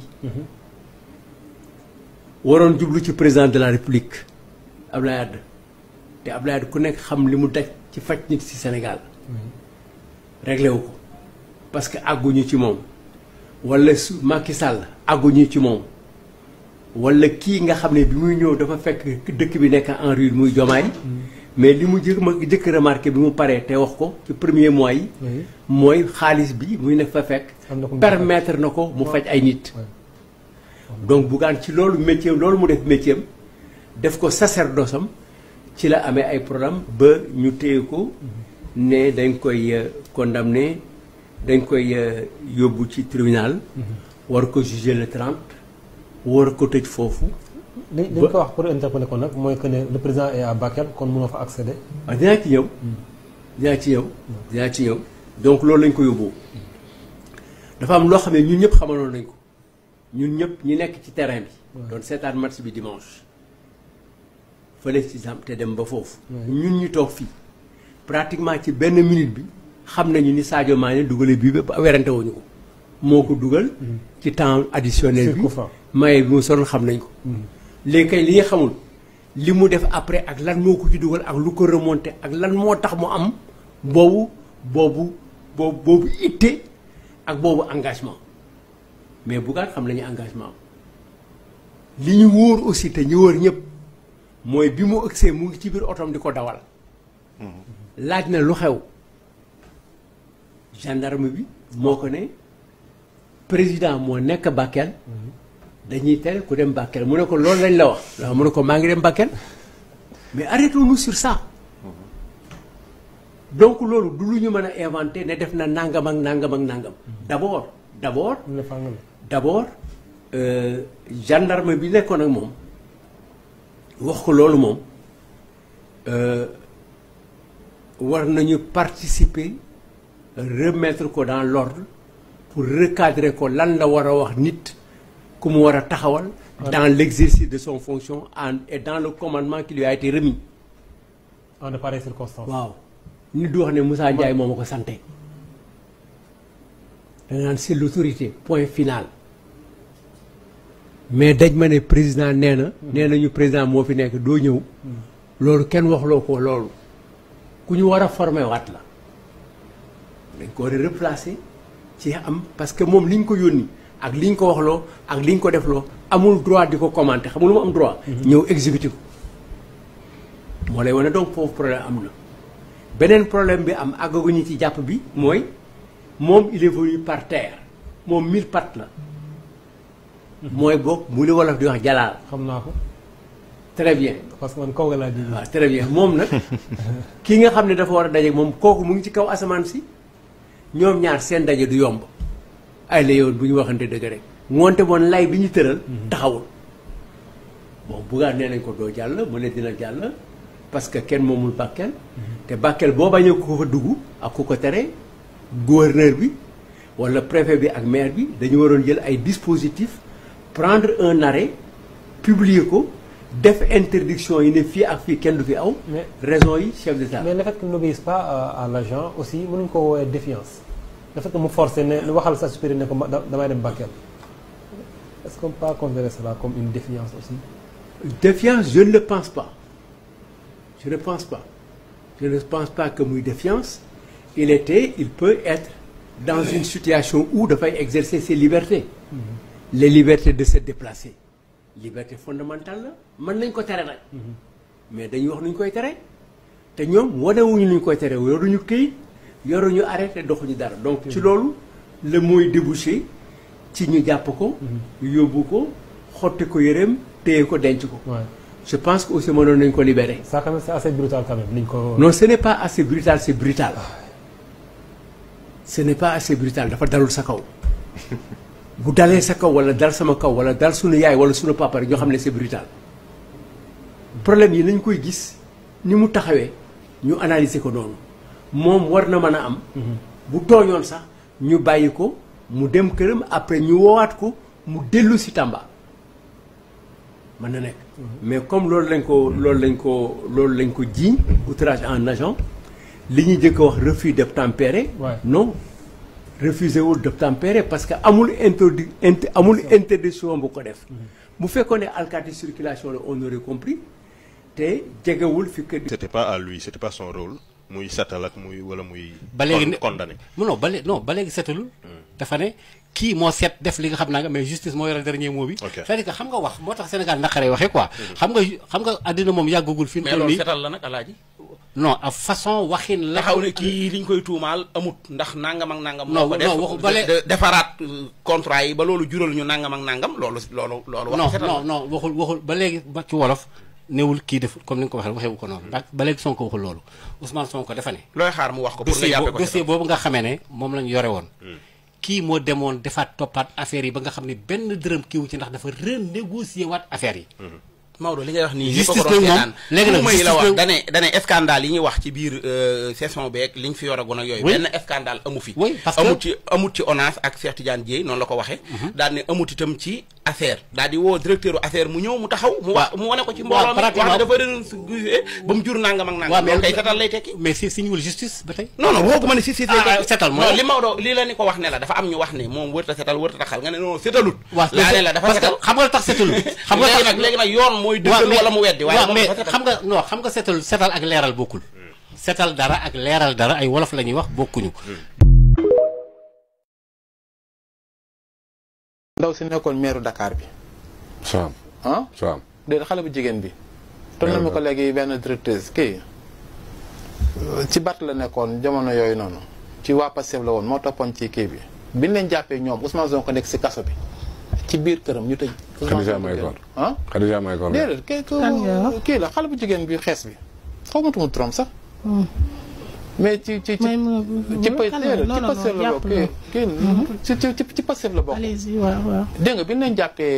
[SPEAKER 9] waroon jublu ci président de la république Abdoulaye Wade te Abdoulaye Wade ku nekk xam li mu daj ci faj nit ci Sénégal réglé wu ko parce que àgguñu ci moom wala su Macky Sall àgguñu ci moom wala kii nga xam ne bi muy ñëw dafa fekk dëkk bi nekk en ruine muy jomaay mais li mu jëkk ma jëkk remarqué bi mu paree te wax ko ci premier mois yi mooy xaalis bi muy nekk fa fekk permettre na ko mu faj ay nit donc Bougane ci loolu métier loolu mu def métier am def ko sacerdoce am ci la amee ay problème ba ñu téye ko ne dañ koy euh, condamné dañ koy euh, yóbbu ci tribunal war ko juger le 30 war ko tëj foofu
[SPEAKER 10] li li ñu ko wax pour interpeller ko nag mooy que ne le président est à Bakel kon mënoo fa accéder.
[SPEAKER 9] waaw dinaa ci ñëw dinaa ci ñëw dinaa ci ñëw donc loolu lañ ko yóbbu dafa am loo xam ne ñun ñëpp xamaloon nañ ko ñun ñëpp ñi nekk ci terrain bi doon seetaan match bi dimanche fële ci sam te dem ba foofu ñun ñu toog fii pratiquement ci benn minute bi xam nañu ni Sadio Mané dugale bii ba werante wuñu ko moo ko dugal ci temps additionnel bi maye bi mu soloon xam nañ ko léegi kay li nga xamul li mu def après ak lan moo ko ci dugal ak lu ko remonté ak lan moo tax mu am boobu boobu boobu boobu itte ak boobu engagement mais Bougane xam nañu engagement am li ñu wóor aussi te ñu wóor ñëpp mooy bi mu ëgsee mu ngi ci biir otom di ko dawal laaj na lu xew gendarme bi moo ko ne président moo nekk Bakel dañuy tere ku dem Bakel mu ne ko loolu lañ la wax waaw mu ne ko maa ngi dem Bakel mais arrêtons-nous sur ça donc loolu du lu ñu mën a inventer ne def na nangam ak nangam ak nangam d'abord d'abord d'abord euh, gendarme bi nekkoon ak moom wax ko loolu moom euh, war nañu participer remettre ko dans l'ordre pour recadrer ko lan la war a wax nit ku mu war a taxawal dans l'exercice de son fonction en et dans le commandement qui lui a été remis
[SPEAKER 10] en de pareilles circonstances.
[SPEAKER 9] waaw nit du wax ne Moussa Ndiaye moo ma ko santé da nga naan c'est l'autorité point final mais daj ma ne président nee na nee nañu président moo fi nekk doo ñëw loolu kenn waxloo ko loolu ku ñu war a formé waat la dañ ko war a replacer ci am parce que moom li ñu ko yónni ak li ñu ko waxloo ak li ñu ko defloo amul droit di ko commenter xam nga lu mu am droit ñëw exécuter ko moo lay wane donc foofu problème am na beneen problème bi am àggaguñu ci jàpp bi mooy moom il est venu par terre moom mille pattes la mooy boog mu li wolof di wax jalaal
[SPEAKER 10] xam naa ko.
[SPEAKER 9] très bien
[SPEAKER 10] parce que man kaw nga laa ji.
[SPEAKER 9] waaw très bien moom nag ki nga xam ne dafa war a daje moom kooku mu ngi ci kaw asamaan si ñoom ñaar seen daje du yomb ay la yoon bu ñu waxante dëgg rek ngoonte moon lay bi ñu tëral taxawul bon buggaat nee nañ ko doo jàll mu ne dina jàll parce que kenn moomul Bakel te Bakel boo bañee ku ko fa dugg ak ku ko tere gouverneur bi wala préfet bi ak maire bi dañu waroon jël ay dispositifs prendre un arrêt publier ko def interdiction yi ne fii ak fii kenn du fi aw
[SPEAKER 10] Mais-
[SPEAKER 9] raison yi chef d'état
[SPEAKER 10] mais le fait qu'il n'obéisse pas à, à l'agent aussi mënuñ ko woowee défiance le fait que mu forcé ne lu waxal sa supérieur ne ko ma- da- damay dem Bakel est-ce qu'on peut pas considérer cela comme une défiance aussi
[SPEAKER 9] Défiance, je ne le pense pas. Je ne pense pas. Je ne pense pas que muy défiance. Il était, il peut être dans une situation où dafay exercer ses libertés. Les libertés de se déplacer. Liberté fondamentale la mën nañ ko tere nag. mais dañuy wax nu ñu koy tere. te ñoom wanewuñu nu ñu koy tere yoruñu këyit yoruñu arrêté doxuñu dara donc ci loolu la mooy débouché ci ñu jàpp ko. yóbbu ko xotti ko yëreem téye ko denc ko.
[SPEAKER 10] Ouais.
[SPEAKER 9] je pense que aussi mënoon nañu ko libérer.
[SPEAKER 10] ça quand même c'est assez brutal quand même niñ ko
[SPEAKER 9] non ce n'est pas assez brutal c'est brutal. ce n'est pas assez brutal dafa dalul sa kaw. bu dalee sa kaw wala dal sama kaw wala dal sunu yaay wala sunu papa rek ñoo xam ne c'est brutal. problème yi nañ koy gis ni mu taxawee ñu analyser ko noonu moom war na mën a am. bu tooñoon sax ñu bàyyi ko mu dem këram après ñu woowaat ko mu dellu si Tamba mën na nekk. mais comme loolu lañ ko loolu lañ ko loolu lañ ko jiiñ outrage en agent li ñuy jëkk a wax refus d'obtempérer.
[SPEAKER 10] Ouais.
[SPEAKER 9] non refusé wul d'obtempérer parce que amul introdu int amul interdiction bu ko def. bu fekkoon ne alkaati circulation la on aurait compris te jegewul fi que.
[SPEAKER 11] c'était pas à lui c'était pas son rôle muy setal ak muy wala muy.
[SPEAKER 12] ba léegi ne
[SPEAKER 11] condamné.
[SPEAKER 12] non ba léegi non ba léegi setalul dafa ne kii moo seet def li nga xam naa nga mais justice moo yore dernier mot bi.
[SPEAKER 11] Ok.
[SPEAKER 12] c'est-à-dire que xam nga wax moo tax Sénégal naqaree waxee quoi. xam nga xam nga àddina moom yàggagul fi mu
[SPEAKER 13] mais
[SPEAKER 12] toll
[SPEAKER 13] loolu
[SPEAKER 12] nii
[SPEAKER 13] setal la nag alaaji
[SPEAKER 12] non a façon waxin la.
[SPEAKER 13] taxaw ne kii liñ koy tuumaal amut ndax nangam ak nangam.
[SPEAKER 12] Non,
[SPEAKER 13] moo ko def
[SPEAKER 12] non, waxu- bale-
[SPEAKER 13] de- defaraat euh, contrat yi ba loolu jural ñu nangam ak nangam loolu loolu loolu. wax
[SPEAKER 12] non
[SPEAKER 13] setal
[SPEAKER 12] non
[SPEAKER 13] la.
[SPEAKER 12] non waxul waxul ba léegi ba ci wolof newul kii def comme ni nga ko waxee waxewu ko noonu ndax ba léegi Sonko waxul loolu Ousmane Sonko dafa ne.
[SPEAKER 13] looy xaar mu wax ko pour nga
[SPEAKER 12] dossier
[SPEAKER 13] jàppee
[SPEAKER 12] bo-
[SPEAKER 13] ko
[SPEAKER 12] dossier boobu nga xamee ne moom lañu yore woon. kii moo demoon defaat toppaat affaire yi ba nga xam ne benn dërëm kiiwu ci ndax dafa renégocier waat affaire yi.
[SPEAKER 13] Maodo li ngay wax nii ñëpp a
[SPEAKER 12] justice
[SPEAKER 13] ko doon
[SPEAKER 12] nag moom
[SPEAKER 13] seetaan
[SPEAKER 12] léegi nag
[SPEAKER 13] tuuma yi la
[SPEAKER 12] justice
[SPEAKER 13] wax
[SPEAKER 12] nag-
[SPEAKER 13] dane dane scandale yi ñuy wax ci biir euh, session beeg liñ fi yoragoon ak yooyu
[SPEAKER 12] Oui.
[SPEAKER 13] benn scandale amu fi
[SPEAKER 12] Oui, parce que-
[SPEAKER 13] amut ci amut ci ONAS ak Cheikh Tidiane Dièye noonu la ko waxee daal ne amut itam ci affaire daal di woo directeur affaire mu ñëw mu taxaw mu wax mu wane ko ci mbooloo mi wax ne
[SPEAKER 12] pratiquement.
[SPEAKER 13] dafa renégocier ba mu jur nangam ak nangam loolu kay setal lay tekki
[SPEAKER 12] mais si si ñuul justice ba tey.
[SPEAKER 13] non non waxuma ne si si
[SPEAKER 12] Ah, ah, setal mooy
[SPEAKER 13] non
[SPEAKER 12] lan?
[SPEAKER 13] li Maodo li la ni ko wax ne la dafa am ñu wax ne moom wërta setal wërta taxal nga ne non setalut
[SPEAKER 12] waaw
[SPEAKER 13] laa ne la dafa
[SPEAKER 12] parce que
[SPEAKER 13] setal
[SPEAKER 12] xam nga tax setalul. xam nga
[SPEAKER 13] léegi
[SPEAKER 12] tax
[SPEAKER 13] nag léegi nag yoon mooy dëggal wala mu weddi waaye
[SPEAKER 12] waaw
[SPEAKER 13] moom
[SPEAKER 12] mais
[SPEAKER 13] dafa setal
[SPEAKER 12] xam nga non xam nga setal setal ak leeral bokkul. setal dara ak leeral dara ay wolof la ñuy wax bokkuñu.
[SPEAKER 14] ndaw si nekkoon meeru Dakar bi.
[SPEAKER 21] Soham.
[SPEAKER 14] ah.
[SPEAKER 21] Soham.
[SPEAKER 14] déedéet xale bu jigéen bi. toll na ma ko léegi benn directrice kii ci Bart la nekkoon jamono yooyu noonu ci waa Pastef la woon moo toppoon ci kii bi biñ leen jàppee ñoom Ousmane Sonko nekk si kaso bi ci biir këram ñu tëj. Ousmane
[SPEAKER 21] Khadija
[SPEAKER 14] Sonko
[SPEAKER 21] Mahécor.
[SPEAKER 14] génn. ah.
[SPEAKER 21] Khadija Mahécor.
[SPEAKER 14] déedéet kii kii kii la xale bu jigéen bi xees bi xaw ma tumu turam sax. mais ci ci ci ci pa déedéet ci Pastef la bokk kii kii ci ci ci Pastef la bokk.
[SPEAKER 15] allez-y waaw waaw.
[SPEAKER 14] dégg nga bi ñu leen jàppee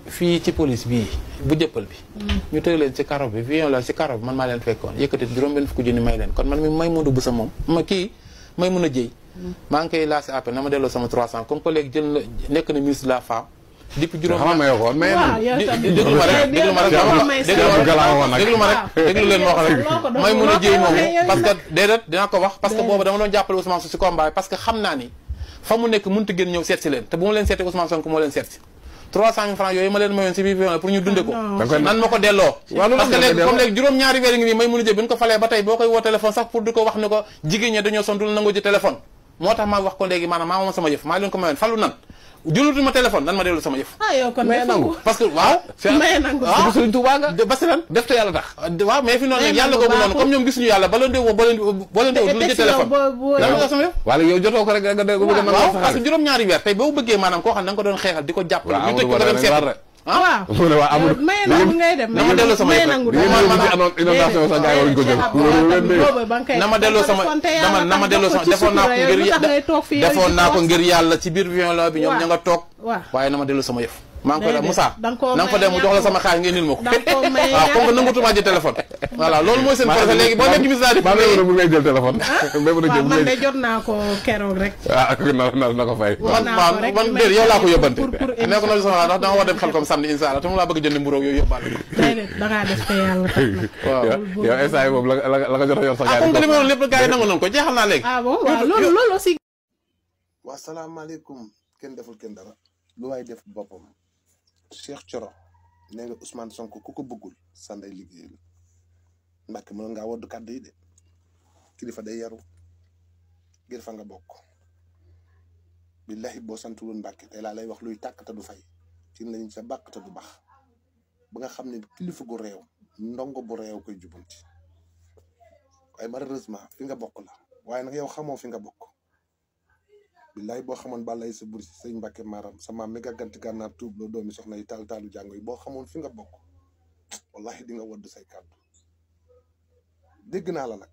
[SPEAKER 14] fii ci police bii bu jëppal bi ñu tëj leen ci karo bi viol la ci karo bi man maa leen fekkoon yëkkati juróom benn fukki junni may leen kon man mi may mun a bu sa moom ma kii may mun a jëy maa ngi koy lancé appel na ma delloo sama 300 comme que léegi jël na nekk na ministre de la femme depuis juróom
[SPEAKER 21] xam nga mayoo ko woon maye
[SPEAKER 14] waaw
[SPEAKER 21] nañu.
[SPEAKER 14] yow tamit. déglu ma rek déglu ma rek déglu ma rek déglu leen moo xam rek may mun a jëy moomu parce que déedéet dinaa ko wax parce que boobu dama doon jàppale Ousmane Sonko si combat bi parce que xam naa ni fa mu nekk mënut a génn ñëw seet si leen te bu ma leen seetee Ousmane Sonko moo leen seet si 300 000 francs yooyu ma leen mayoon si biir viol pour ñu dunde ko nan ma ko delloo
[SPEAKER 21] Waaw, lu
[SPEAKER 14] parce que
[SPEAKER 21] tax nga
[SPEAKER 14] léegi
[SPEAKER 21] delloo?
[SPEAKER 14] comme léegi juróom-ñaari weer ngi nii may mun a jëy bi ñu ko falee ba tey boo koy woo téléphone sax pour di ko wax ne ko jigéen ñi dañoo son dul nangoo ji téléphone moo tax ma wax ko léegi maanaam maa moom sama yëf maa leen ko mayoon falu nan jëlutu ma téléphone nan ma dellu sama yëf
[SPEAKER 4] ah yow kon
[SPEAKER 14] mais
[SPEAKER 4] defu
[SPEAKER 14] nangu
[SPEAKER 4] ko.
[SPEAKER 14] parce que waaw
[SPEAKER 4] Maye nangu.
[SPEAKER 14] waaw
[SPEAKER 4] Sëriñ
[SPEAKER 14] Tuubaa nga ba si lan def te yàlla tax waaw mais fi noonu
[SPEAKER 4] Maye
[SPEAKER 14] nag yàlla
[SPEAKER 4] nangu
[SPEAKER 14] googu noonu
[SPEAKER 4] baaxul.
[SPEAKER 14] comme ñoom gisuñu yàlla ba leen di woo ba leen di ba leen di woo du la jël téléphone lan nga sama yëf
[SPEAKER 21] wala yow jotoo ko rek nga dégg nga bëgg a nangu
[SPEAKER 14] waaw
[SPEAKER 21] sa
[SPEAKER 14] parce que
[SPEAKER 21] xaalis.
[SPEAKER 14] juróom-ñaari weer tey boo bëggee maanaam koo xam ne da nga ko doon xeexal di ko jàppale
[SPEAKER 21] waaw
[SPEAKER 14] ñu tëj ko
[SPEAKER 21] Amadou
[SPEAKER 14] nga dem
[SPEAKER 21] Ba
[SPEAKER 14] seet
[SPEAKER 21] da leen
[SPEAKER 4] waaw
[SPEAKER 21] mu ne waa Amadou
[SPEAKER 4] maye nangu ngay dem
[SPEAKER 14] na ma delloo sama
[SPEAKER 4] maye
[SPEAKER 14] yëf
[SPEAKER 4] nangu
[SPEAKER 21] li ngeen yóbbu ci ano- inondation sax gars yi waruñu ko jël loolu leen dee
[SPEAKER 4] boobu ba nga koy
[SPEAKER 14] na ma delloo sama
[SPEAKER 4] konte yàlla
[SPEAKER 14] dama na ma
[SPEAKER 4] tax
[SPEAKER 14] delloo
[SPEAKER 4] def
[SPEAKER 14] sama
[SPEAKER 4] ko ci
[SPEAKER 14] defoon naa ko
[SPEAKER 4] sutura yow,
[SPEAKER 14] ngir
[SPEAKER 4] lu tax ngay toog fii yow
[SPEAKER 14] defoon
[SPEAKER 4] di
[SPEAKER 14] naa ko
[SPEAKER 4] wax.
[SPEAKER 14] ngir yàlla ci biir violon bi ñoom
[SPEAKER 4] Waaw.
[SPEAKER 14] ña nga toog
[SPEAKER 4] waaw
[SPEAKER 14] waaye na ma delloo sama yëf maa ngi koy la
[SPEAKER 4] Déedéet,
[SPEAKER 14] Moussa
[SPEAKER 4] da nga koo
[SPEAKER 14] na nga fa
[SPEAKER 4] may
[SPEAKER 14] dem mu jox la
[SPEAKER 4] ñàkk
[SPEAKER 14] sama xaalis nga indil ma ko
[SPEAKER 4] da nga koo may
[SPEAKER 14] waaw comme que
[SPEAKER 4] ñàkk
[SPEAKER 14] nangutumaa jël téléphone voilà loolu mooy seen projet léegi boo nekk ministre
[SPEAKER 21] maa ngi lay ngay jël téléphone. mbéy mi
[SPEAKER 4] waaw
[SPEAKER 21] jël
[SPEAKER 4] man de jot naa ko keroog rek
[SPEAKER 21] ah na na na ko fay.
[SPEAKER 14] man
[SPEAKER 4] naa
[SPEAKER 14] waaw
[SPEAKER 4] ko rek
[SPEAKER 14] man
[SPEAKER 4] may
[SPEAKER 14] déedéet yow laa ko yóbbante
[SPEAKER 4] pour- pour
[SPEAKER 14] ne ko na sama ndax dama war dem xel comme samedi incha allah te mu laa bëgg jënd mburoog yooyu yóbbaale
[SPEAKER 4] déedéet da ngaa def te yàlla tax nag
[SPEAKER 14] waaw
[SPEAKER 21] yow instant yi moom la la la nga jot a yor sa
[SPEAKER 14] ah comme que li ma woon lépp gars yi nangu nañ ko jeexal naa léegi
[SPEAKER 4] ah bon waaw loolu loolu aussi
[SPEAKER 5] waa salaamaaleykum kenn deful kenn dara lu waay def boppam Cheikh Thioro nee nga Ousmane Sonko ku ko bëggul sanday liggéey la Mbàkke mën ngaa woddu kàddu yi de kilifa day yaru ngir fa nga bokk billahi boo santuloon Mbàkke tey laa lay wax luy tàkk te du fay ci lañ sa bàkk te du bax ba nga xam ne kilifa gu réew ndongo bu réew koy jubanti waaye malheureusement fi nga bokk la waaye nag yow xamoo fi nga bokk billaay boo xamoon balay sa buri sëñ Mbàkke maaram sa maam mi gàgganti gànnaar tuub loo doomi soxna yi taal taalu jàngo yi boo xamoon fi nga bokk wallahi di nga wodd say kàddu dégg naa la nag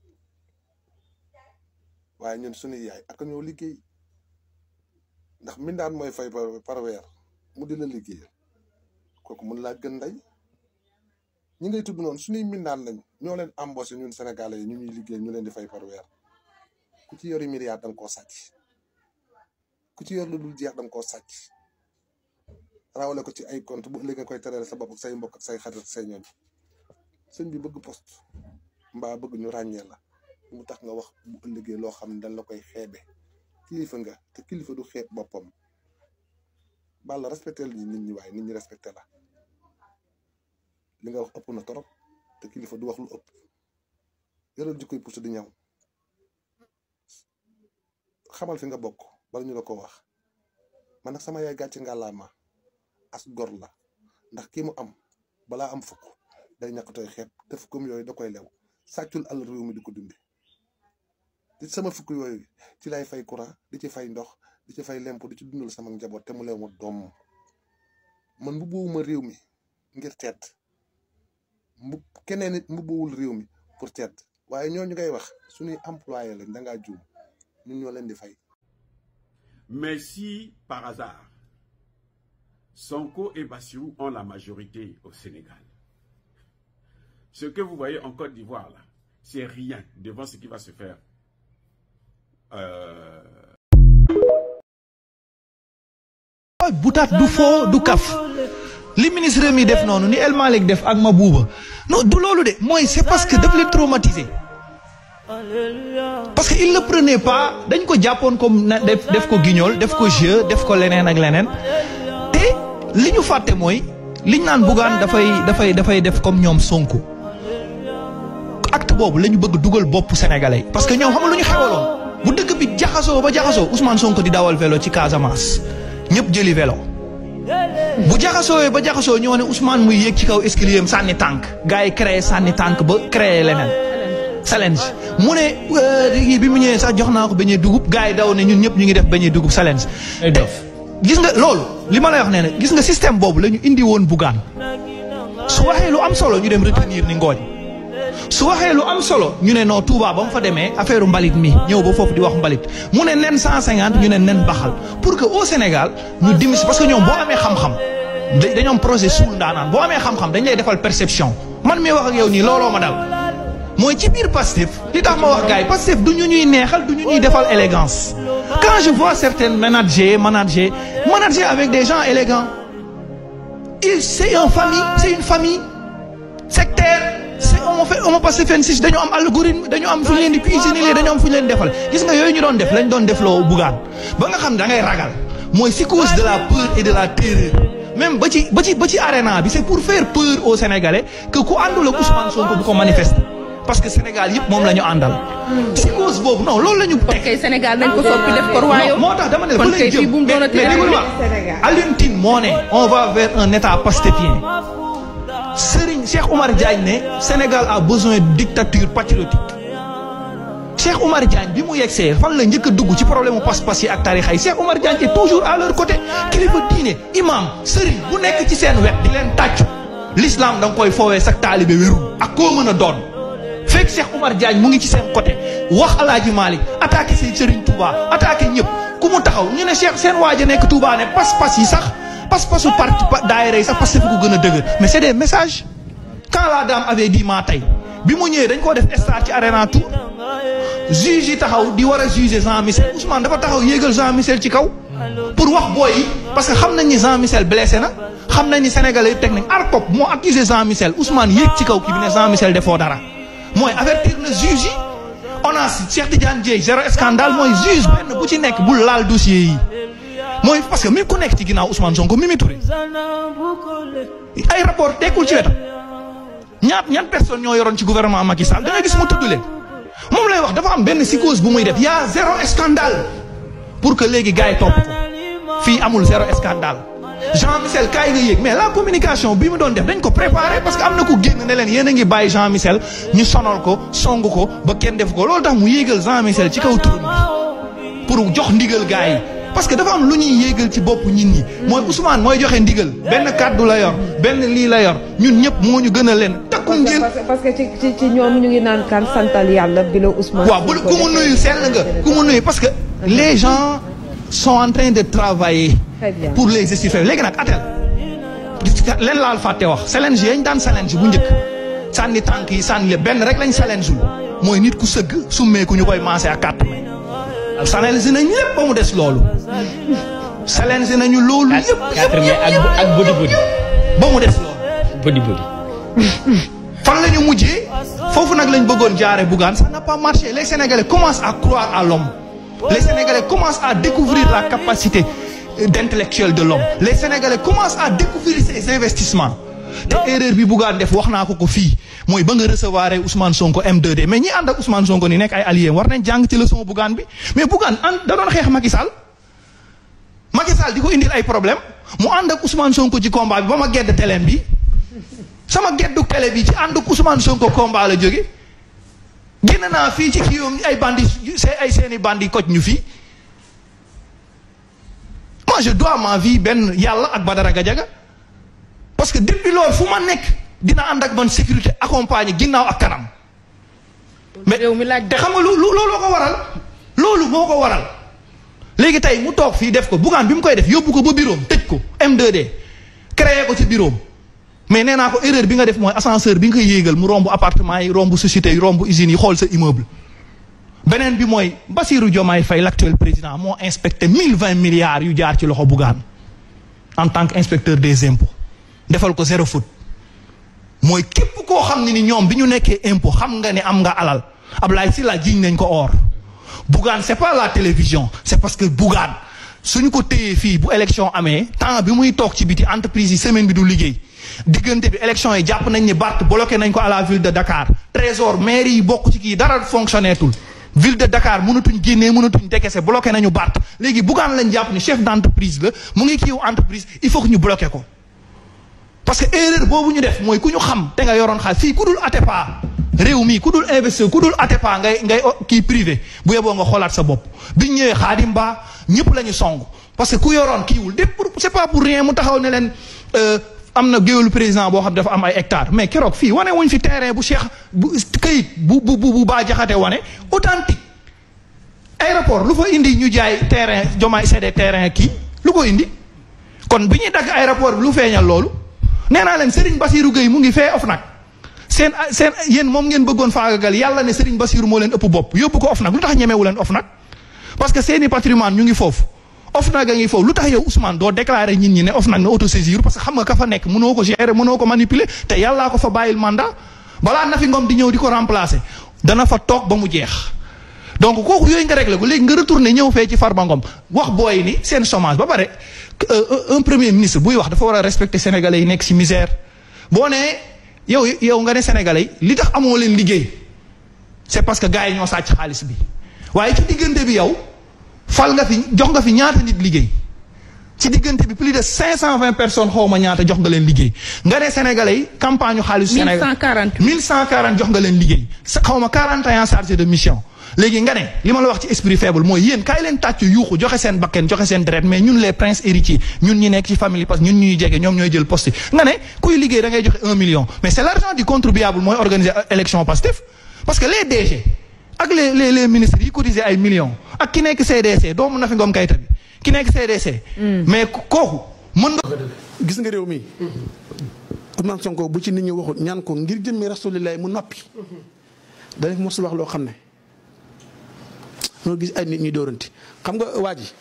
[SPEAKER 5] waaye ñun suñuy yaay ak ñoo liggéey ndax mindaan mooy fay par par weer mu di la liggéeyal kooku mun laa gën ndey ñi ngay tudd noonu suñuy mindaan lañ ñoo leen embauché ñun sénégalais yi ñu ñuy liggéey ñu leen di fay par weer ku ci yori milliard da nga koo sàcc ku ci yor lu dul jeex da nga koo sàcc rawale ko ci ay compte bu ëllëg nga koy terale sa bopp ak say mbokk ak say xarit ak say ñooñ sëñ bi bëgg poste mbaa bëgg ñu ràññee la mu tax nga wax bu ëllëgee loo xam ne dañ la koy xeebe kilifa nga te kilifa du xeeb boppam balla respecté la nit ñi waaye nit ñi respecté la li nga wax ëpp na torop te kilifa du wax lu ëpp yoral jikkoy pousse di ñaw xamal fi nga bokk bala ñu la ko wax man nag sama yaay gàcce ngàllaama as gor la ndax kii mu am balaa am fukk day ñàkkatooy xeeb te fukkum yooyu da koy lew sàccul àll réew mi di ko dunde di sama fukk yooyu ci lay fay courant di ci fay ndox di ci fay lempo di ci dundal sama njaboot te mu lew ma doom man mbubbuwuma réew mi ngir teet mbub keneen nit mbubbuwul réew mi pour teet waaye ñooñu ngay wax suñuy employé lañ da ngaa juum ñun ñoo leen di fay
[SPEAKER 15] Mais si, par hasard, Sonko et Bassirou ont la majorité au Sénégal, ce que vous voyez en Côte d'Ivoire, là, c'est rien devant ce qui va se faire. Euh,
[SPEAKER 16] butaat du foo du kaf li ministre mi def noonu ni El Malick def ak Mabouba non du loolu de mooy c'est parce que daf leen traumatisé parce que il ne prenait pas dañ ko jàppoon comme na def def ko guignol def ko jeu def ko leneen ak leneen te li ñu fàtte mooy liñ naan Bougane dafay dafay dafay def comme ñoom Sonko acte boobu la ñu bëgg dugal bopp sénégalais yi parce que ñoom xam nga lu ñu xewaloon bu dëkk bi jaxasoo ba jaxasoo Ousmane Sonko di dawal vélo ci Casamance ñëpp jëli vélo bu jaxasoo ba jaxasoo ñoo ne Ousmane muy yéeg ci kaw escalier am sànni tànk gars yi créé sànni tànk ba créé leneen challenge mu ne bi mu ñëwee sax jox naa ko beñee dugub gars yi daw ne ñun ñëpp ñu ngi def beñee dugub challenge gis nga loolu li ma lay wax nee na gis nga système boobu la ñu indi woon Bougane su waxee lu am solo ñu dem retenir ni ngooñ su waxee lu am solo ñu ne non Touba ba mu fa demee affaire mbalit mi ñëw ba foofu di wax mbalit mu ne nen 150 ñu ne nen baxal pour que au Sénégal ñu dimis parce que ñoom boo amee xam-xam da- dañoo am projet suul ndaanaan boo amee xam-xam dañ lay defal perception man mi wax ak yow nii looloo ma dal mooy ci biir Pastef li tax ma wax gars yi Pastef du ñu ñuy neexal du ñu ñuy defal élégance quand je vois certains managers managers manager avec des gens élégants il c'est une famille c'est une famille sectaire c'est on fait on passe fenn dañu am algorithme dañu am fu ñu leen di cuisiner dañu am fu ñu leen defal gis nga yooyu ñu doon def lañ doon def loo bugaan ba nga xam ne da ngay ragal mooy psychose de la peur et de la terreur même ba ci ba ci ba ci arena bi c'est pour faire peur aux Sénégalais que ku àndul ak Ousmane Sonko bu ko manifester parce que Sénégal yëpp moom la ñu àndal. psychose boobu non loolu la ñu.
[SPEAKER 4] kon kay Sénégal nañ ko soppi def ko royaume.
[SPEAKER 16] moo tax dama ne
[SPEAKER 4] kon
[SPEAKER 16] fa lañ
[SPEAKER 4] kay
[SPEAKER 16] jëm
[SPEAKER 4] fii bu mu doonati
[SPEAKER 16] mais déglu ma
[SPEAKER 4] Sénégal.
[SPEAKER 16] Alioune Tine moo ne on va vers un état pastéfien Serigne Cheikh Oumar Diagne ne Sénégal a besoin de dictature patriotique Cheikh Oumar Diagne bi mu yegsee fan la njëkk a dugg ci problème mu pas-pas yi ak tarixa yi Cheikh Oumar Diagne est toujours à leur côté kilifa diine imam Serigne bu nekk ci seen wet di leen tàccu l'islam da nga koy foowee sa taalibe wérul ak koo mën a doon fekk Cheikh Oumar Diagne mu ngi ci seen côté wax Alaaji Malick attaqué seen Serigne Touba attaqué ñëpp ku mu taxaw ñu ne Cheikh seen waaja nekk Touba ne pas-pas yi sax pas-pasu parti pa- daayira yi sax parce que fi ko gën a dëgër mais c'est des messages quand la dame avait dit maa tey bi mu ñëwee dañ koo def star ci Arena Tour juge yi taxaw di war a juger Jean Michel Ousmane dafa taxaw yéegal Jean Michel ci kaw pour wax booy yi parce que xam nañ ni Jean Michel blessé na xam nañ ni Sénégalais yi teg nañ ARCOP moo accusé Jean Michel Ousmane yéeg ci kaw kii bi ne Jean Michel defoo dara mooy avertir na juge yi on a Cheikh Tidiane Dieye zéro scandale mooy juge benn bu ci nekk bu laal dossier yi mooy parce que mi ku nekk ci ginnaaw Ousmane Sonko Mimi Touré ay rapport tekkul ci wetam ñaat ñan personne ñoo yoroon ci gouvernement Macky Sall da nga gis mu tudd leen moom lay wax dafa am benn psychose bu muy def y a zéro scandale pour que léegi gars yi topp ko fii amul zéro scandale Jean Michel kaay nga yéeg mais la communication bi mu doon def dañ ko préparé parce que am na ku génn ne leen yéen a ngi bàyyi Jean Michel ñu sonal ko song ko ba kenn def ko loolu tax mu yéegal Jean Michel ci kaw trône bi pour jox ndigal gars yi parce que dafa am lu ñuy yéegal ci bopp nit ñi mooy Ousmane mooy joxe ndigal benn kàddu la yor benn lii la yor ñun ñëpp moo ñu gën a leen takku ngeen
[SPEAKER 1] parce que parce que ci ci ci ñoom ñu ngi naan kan santal yàlla bi la Ousmane.
[SPEAKER 16] waaw bu ku mu nuyu sell nga ku mu nuyu parce que les gens sont en train de travailler
[SPEAKER 1] Très bien.
[SPEAKER 16] pour les justifier léegi nag atel gis nga leen laal fàtte wax challenge yañ daan challenge bu njëkk sànni tànk yi sànni le benn rek lañ challenge mooy nit ku sëgg summeeku ñu koy maase ak carte may challenge nañ lépp ba mu des loolu challenge nañu loolu yëpp
[SPEAKER 12] quatre mai ak ak body body
[SPEAKER 16] ba mu des loolu
[SPEAKER 12] body body
[SPEAKER 16] fan la ñu mujjee foofu nag lañ bëggoon jaare Bougane ça n'a pas marché les Sénégalais commencent à croire à l'homme les Sénégalais commencent à découvrir la capacité euh, d'intellectuel de l'homme les Sénégalais commencent à découvrir ses investissements te erreur bi Bougane def wax naa ko ko fii mooy ba nga recevoir Ousmane Sonko M2D mais ñi ànd ak Ousmane Sonko ni nekk ay alliés war nañ jàng ci leçon Bougane bi mais Bougane ànd da doon xeex Macky Sall Macky Sall di ko indil ay problème mu ànd ak Ousmane Sonko ci combat bi ba ma gedd teleem bi sama geddu télé bi ci ànd ak Ousmane Sonko combat la jóge génn naa fii ci kii yoom ay bandi see ay seeni bandi koj ñu fii moi je dois ma vie benn yàlla ak Badara Gadiaga parce que depuis loolu fu ma nekk dina ànd ak man sécurité accompagné ginnaaw ak kanam mais te xam nga lu lu looloo ko waral loolu moo ko waral léegi tey mu toog fii def ko Bougane bi mu koy def yóbbu ko ba bureau am tëj ko M2D créé ko ci bureau am mais nee naa ko erreur bi nga def mooy ascenseur bi nga koy yéegal mu romb appartement yi romb société yi romb usines yi xool sa immeuble beneen bi mooy Bassirou Diomaye Faye l'actuel président moo inspecté mille vingt milliards yu jaar ci loxo Bougane en tant que inspecteur des impôts defal ko zéro faute mooy képp koo xam ne ni ñoom bi ñu nekkee impôt xam nga ne am nga alal Ablaye Sylla jiñ nañ ko or Bougane c'est pas la télévision c'est parce que Bougane suñu ko téyee fii bu élection amee temps bi muy toog ci biti entreprise yi semaine bi du liggéey diggante bi élection yi jàpp nañ ni Barth bloqué nañ ko à la ville de Dakar trésor maire yi bokk ci kii dara fonctionné tul ville de Dakar mënatuñ génnee mënatuñ décaissé bloqué nañu Barth léegi Bougane lañ jàpp ni chef d'entreprise la mu ngi kiiw entreprise il faut que ñu bloqué ko parce que erreur boobu ñu def mooy ku ñu xam te nga yoroon xaalis fii ku dul Atepa réew mi ku dul investisseur ku dul Atepa ngay ngay kii privé bu yeboo nga xoolaat sa bopp biñ ñëwee Xaadim Ba ñëpp la ñu song parce que ku yoroon kiiwul de pour c'est pas pour rien mu taxaw ne leen am na géwélu président boo xam dafa am ay hectares mais keroog fii wane wuñ fi terrain bu Cheikh bu këyit bu bu bu baa jaxate wane authentique aéroport lu fa indi ñu jaay terrain jomaay c'est des terrain kii lu ko indi kon bi ñuy dagg aéroport bi lu feeñal loolu nee naa leen Serigne Bassirou Gueye mu ngi fee OFNAC seen seen yéen moom ngeen bëggoon faagagal yàlla ne Serigne Bassirou moo leen ëpp bopp yóbbu ko OFNAC lu tax ñemewu leen OFNAC parce que seeni patrimoine ñu ngi foofu OFNAC a ngi foofu lu tax yow Ousmane doo déclarer nit ñi ne OFNAC na autosaisir parce que xam nga ka fa nekk mënoo ko gérer mënoo ko manipuler te yàllaa ko fa bàyyil mandat balaa Nafi Ngom di ñëw di ko remplacer dana fa toog ba mu jeex. donc kooku yooyu nga réglé ko léegi nga retourné ñëw fee ci Farba Ngom wax booy ni seen chômage ba pare un premier ministre buy wax dafa war a respecter sénégalais yi nekk ci misère boo nee yow yow nga ne sénégalais yi li tax amoo leen liggéey c'est parce que gars yi ñoo sàcc xaalis bi waaye ci diggante bi yow fal nga fi jox nga fi ñaata nit liggéey ci diggante bi plus de 520 personnes xaw ma ñaata jox nga leen liggéey nga ne sénégalais yi campagne ñu xaalisu Sénégal
[SPEAKER 4] 1140
[SPEAKER 16] 1140 jox nga leen liggéey sa xaw ma 41 chargé de mission léegi nga ne li ma la wax ci esprit faible mooy yéen kaay leen tàccu yuuxu joxe seen bakken joxe seen deret mais ñun les princes héritiers ñun ñi nekk ci famille parce que ñun ñuy jege ñoom ñooy jël poste yi nga ne kuy liggéey da ngay joxe un million mais c'est l'argent du contribuable mooy organiser élection Pastef parce que les DG ak les les les ministres yi cotiser ay millions ak ki nekk CDC doomu Nafi Ngom Keïta bi ki nekk CDC. mais kooku mën nga.
[SPEAKER 2] gis nga réew mi Ousmane Sonko bu ci nit ñi waxut ñaan ko ngir jëmmi rasulilah mu noppi danañ mos wax loo xam ne ñoo gis ay nit ñuy dóoranti xam nga waa ji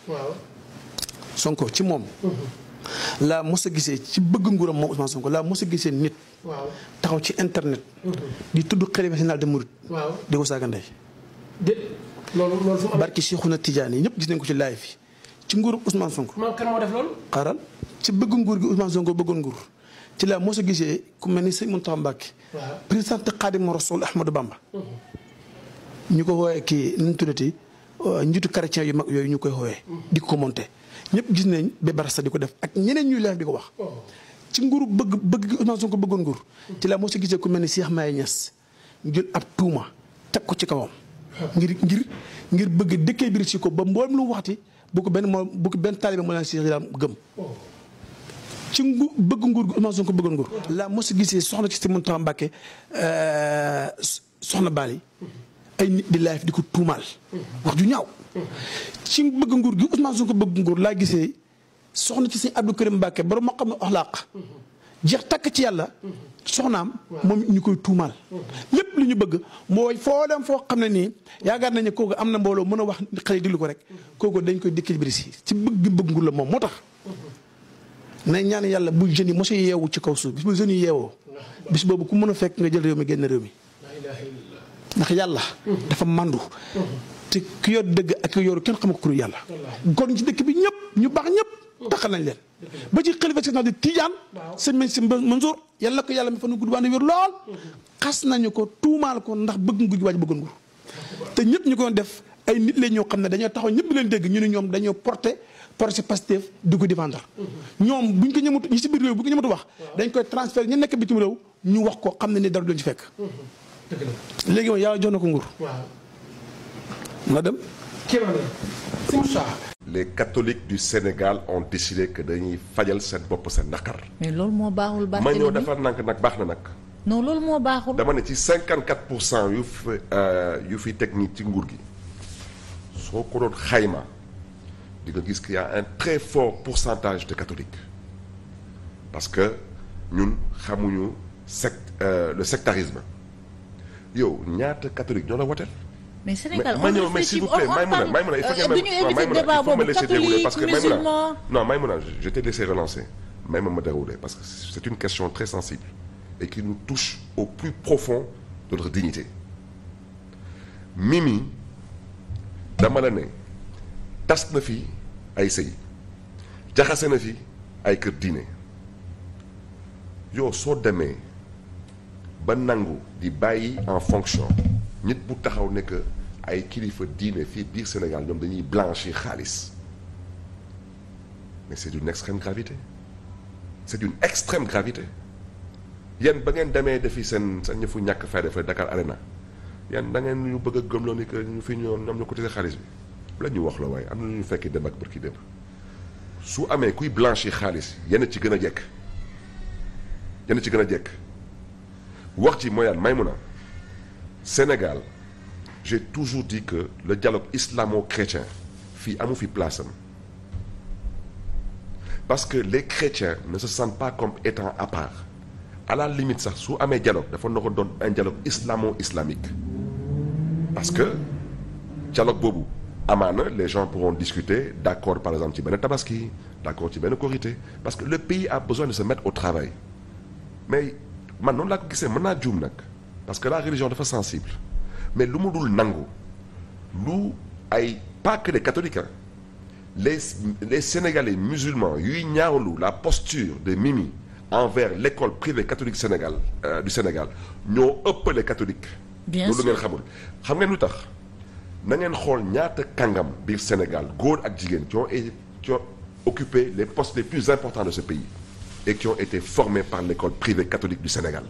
[SPEAKER 2] Sonko ci moom. laa mos a gisee ci bëgg nguuram moom Ousmane Sonko laa mos a gisee nit. taxaw ci internet. di tudd xalifa général de Mouride. di ko saaga ndey.
[SPEAKER 10] de loolu loolu fu mu
[SPEAKER 2] barki Cheikhouna Tidiane yi ñëpp gis nañ ko ci live fi ci nguuru Ousmane Sonko.
[SPEAKER 10] man kan moo def loolu.
[SPEAKER 2] xaaral ci bëgg nguur gi Ousmane Sonko bëggoon nguur ci laa mos a gisee ku mel ni sëñ Mountakha Mbacké.
[SPEAKER 10] waaw
[SPEAKER 2] président Khadimou Rassoul Ahmadou Bamba. ñu ko woowee kii nu mu tuddati njiitu chrétien yu mag yooyu ñu koy woowee. di ko monté ñëpp gis nañ ba barasa di ko def ak ñeneen ñuy live di ko wax. ci nguuru bëgg bëgg gi Ousmane Sonko bëggoon nguur. ci laa mos a gisee ku mel ni Cheikh Maye Niass ñu jël ab tuuma teg ko ci kawam. ngir ngir ngir bëgg dëkkee biir si ko ba mboolem lu mu waxti bu ko benn moo bu ko benn taalibe moo leen si daal gëm. ci ngu bëgg nguur gi Ousmane Sonko bëggoon nguur. laa mos a gisee soxna ci si Mountakha Mbacké soxna Bali ay nit di live di ko tuumaal. wax ju ñaaw. ci bëgg nguur gi Ousmane Sonko bëgg nguur laa gisee soxna ci si Abdou Karim Mbacké borom moo xam ne oxlaaq jeex takk ci yàlla. soxnaam moom ñu koy tuumaal. lépp lu ñu bëgg mooy foo dem foo xam ne nii yaakaar nañu kooku am na mbooloo mën a wax xale yi diglu ko rek kooku dañ koy dëkk biir si ci bëgg bëgg nguur la moom moo tax. nañ ñaan yàlla bu jeunes yi mos a yeewu ci kaw suuf bis bu jeunes yi yeewoo. bis boobu ku mën a fekk nga jël réew mi génn réew mi. ndax yàlla. dafa mandu. te ki yor dëgg ak ki yoru kenn xamu ko ku yàlla. kon ci dëkk bi ñëpp ñu baax ñëpp taxal nañ leen. ba ci xalifa si di Tijaan. sëñ Mañ Si Mansour yàlla ko yàlla mi fa nu gudd waane wér lool. xas nañu ko tuumaal ko ndax bëgg nguur gi waaj bëggoon nguur. te ñëpp ñu ko def ay nit la ñoo xam ne dañoo taxaw ñëpp leen dégg ñu ne ñoom dañoo porté projet Pastef di ko défendre. ñoom buñ ko ñëmatu ñi si biir réew bu ko ñëmatu wax. dañ koy transfert ñu nekk bitim réew ñu wax ko xam ne ni dara duñ ci fekk. léegi moom yàlla jox na ko nguur. nga dem.
[SPEAKER 17] les catholiques du Sénégal ont décidé que dañuy fajal seen bopp seen naqar.
[SPEAKER 19] mais loolu moo baaxul
[SPEAKER 17] ma
[SPEAKER 19] Barthélémy
[SPEAKER 17] ñëw defar nank nag baax na nag.
[SPEAKER 19] non loolu moo baaxul.
[SPEAKER 17] dama ne ci 54 pour cent yu fi yu fi teg nii ci nguur gi soo ko doon xayma di nga gis qu'il y a un très fort pourcentage de catholiques parce que ñun xamuñu sect le sectarisme yow ñaata catholique ñoo la woteel.
[SPEAKER 19] mais Sénégal
[SPEAKER 17] ma
[SPEAKER 19] on
[SPEAKER 17] ñëw mais
[SPEAKER 19] réfléchit
[SPEAKER 17] s'il vous
[SPEAKER 19] on
[SPEAKER 17] plaît
[SPEAKER 19] on
[SPEAKER 17] Maïmouna
[SPEAKER 19] parle
[SPEAKER 17] Maïmouna il faut
[SPEAKER 19] euh,
[SPEAKER 17] que
[SPEAKER 19] du ñu
[SPEAKER 17] non,
[SPEAKER 19] éviter
[SPEAKER 17] Maïmouna,
[SPEAKER 19] débat
[SPEAKER 17] il faut me
[SPEAKER 19] boobu
[SPEAKER 17] laisser dérouler parce que
[SPEAKER 19] catholique
[SPEAKER 17] Maïmouna
[SPEAKER 19] musulman.
[SPEAKER 17] non Maïmouna je t'ai laissé relancer même me dérouler parce que c'est une question très sensible et qui nous touche au plus profond de notre dignité Mimi dama la ne tas na fi ay sëy jaxase na fi ay kër diine yow soo demee ba nangu di bàyyi en fonction nit bu taxaw ne que ay kilifa diine fii biir Sénégal ñoom dañuy blanchir xaalis mais c'est d'une extrême gravité c'est d'une extrême gravité yéen ba ngeen demee defi seen seen ñëfu ñàkk fayda fa Dakar Arena yéen da ngeen ñu bëgg a gëmloo ni que ñu fi ñoom ñoom ñu cotisé xaalis bi la ñu wax la waaye am na lu ñu fekki dem ak bërki dem su amee kuy blanchir xaalis yenn ci gën a jekk yenn ci gën a jekk wax ci mooy Maïmouna Sénégal j'ai toujours dit que le dialogue islamo-chrétien fii amu fi place am parce que les chrétiens ne se sentent pas comme étant à part à la limite sax su amee dialogue dafa na ko doon un dialogue islamo-islamique parce que dialogue boobu amaana les gens pourront discuter d'accord par exemple ci benn tabaski d'accord ci benn korité parce que le pays a besoin de se mettre au travail mais man noonu laa ko gisee mën naa juum nag parce que la religion dafa sensible mais lu mu dul nangu lu ay pas que les catholiques hein, les les sénégalais musulmans yuy ñaawlu la posture de Mimi envers l'école privée catholique Sénégal euh, du Sénégal ñoo ëpp les catholiques.
[SPEAKER 19] Bien
[SPEAKER 17] loolu
[SPEAKER 19] sûr.
[SPEAKER 17] ngeen xamul xam ngeen lu tax na ngeen xool ñaata kàngam biir Sénégal góor ak jigéen qui ont é- qui ont occupé les postes les plus importants de ce pays et qui ont été formés par l'école privée catholique du Sénégal.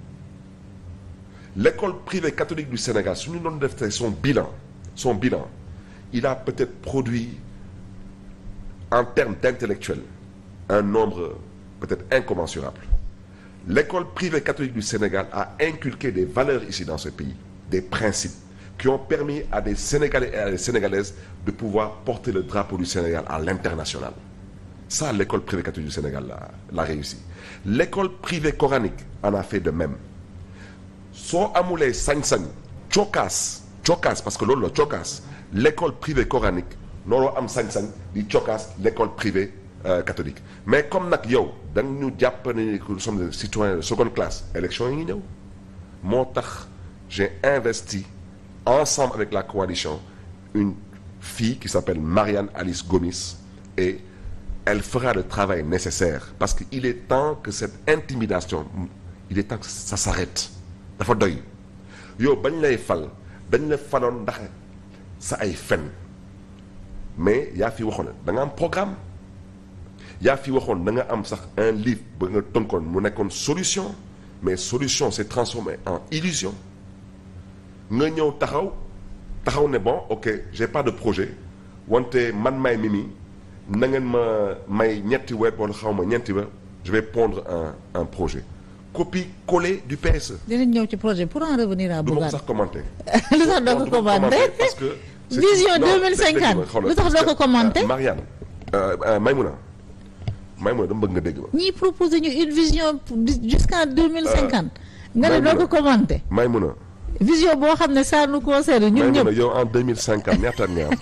[SPEAKER 17] L'école privée catholique du Sénégal su ñu doon def tey son bilan son bilan il a peut-être produit en termes d'intellectuels un nombre peut-être incommensurable. L'école privée catholique du Sénégal a inculqué des valeurs ici dans ce pays, des principes qui ont permis à des Sénégalais et à des Sénégalaises de pouvoir porter le drapeau du Sénégal à l'international. Ça, l'école privée catholique du Sénégal l'a, l'a réussi. L'école privée coranique en a fait de même. soo amulee sañ-sañ cokkaas cokkaas parce que loolu la cokkaas l'école privée coranique nooloo am sañ-sañ di cokkaas l'école privée euh, catholique mais comme nag yow da nga ñu jàpp ne que nous sommes des citoyens de seconde classe élection yi ngi ñëw moo tax j'ai investi ensemble avec la coalition une fille qui s'appelle Marianne Alice Gomis et elle fera le travail nécessaire parce que il est temps que cette intimidation il est temps que ça s'arrête dafa doy yow bañ lay fal dañ la faloon ndax sa ay fen mais yaa fi waxoon da nga am programme yaa fi waxoon da nga am sax un livre ba nga tënkoon mu nekkoon solution mais solution s'est transformé en illusion nga ñëw taxaw taxaw ne bon ok j'ai pas de projet wante man may Mimi na ngeen ma may ñetti weer wala xaw ma ñeenti weer je vais pondre un un projet copie collée du PSE.
[SPEAKER 19] dinañ ñëw ci projet pour en revenir à
[SPEAKER 17] du ma ko
[SPEAKER 19] Bougane
[SPEAKER 17] sax commenter.
[SPEAKER 19] lu tax doo ko
[SPEAKER 17] du ma
[SPEAKER 19] commenter
[SPEAKER 17] parce que. c'est-
[SPEAKER 19] vision
[SPEAKER 17] non,
[SPEAKER 19] 2050
[SPEAKER 17] dégg nga, xoolal,
[SPEAKER 19] lu tax
[SPEAKER 17] parce
[SPEAKER 19] doo
[SPEAKER 17] que,
[SPEAKER 19] ko commenter
[SPEAKER 17] euh, Marianne euh, euh, Maïmouna Maïmouna dama bëgg nga dégg ma.
[SPEAKER 19] ñii proposé ñu une vision pour- jusqu'en 2050 nga ne doo ko commenter
[SPEAKER 17] Maïmouna
[SPEAKER 19] vision boo xam ne ça nous concerne ñun
[SPEAKER 17] Maïmouna
[SPEAKER 19] ñëpp
[SPEAKER 17] yow en 2050 ñaata at nga am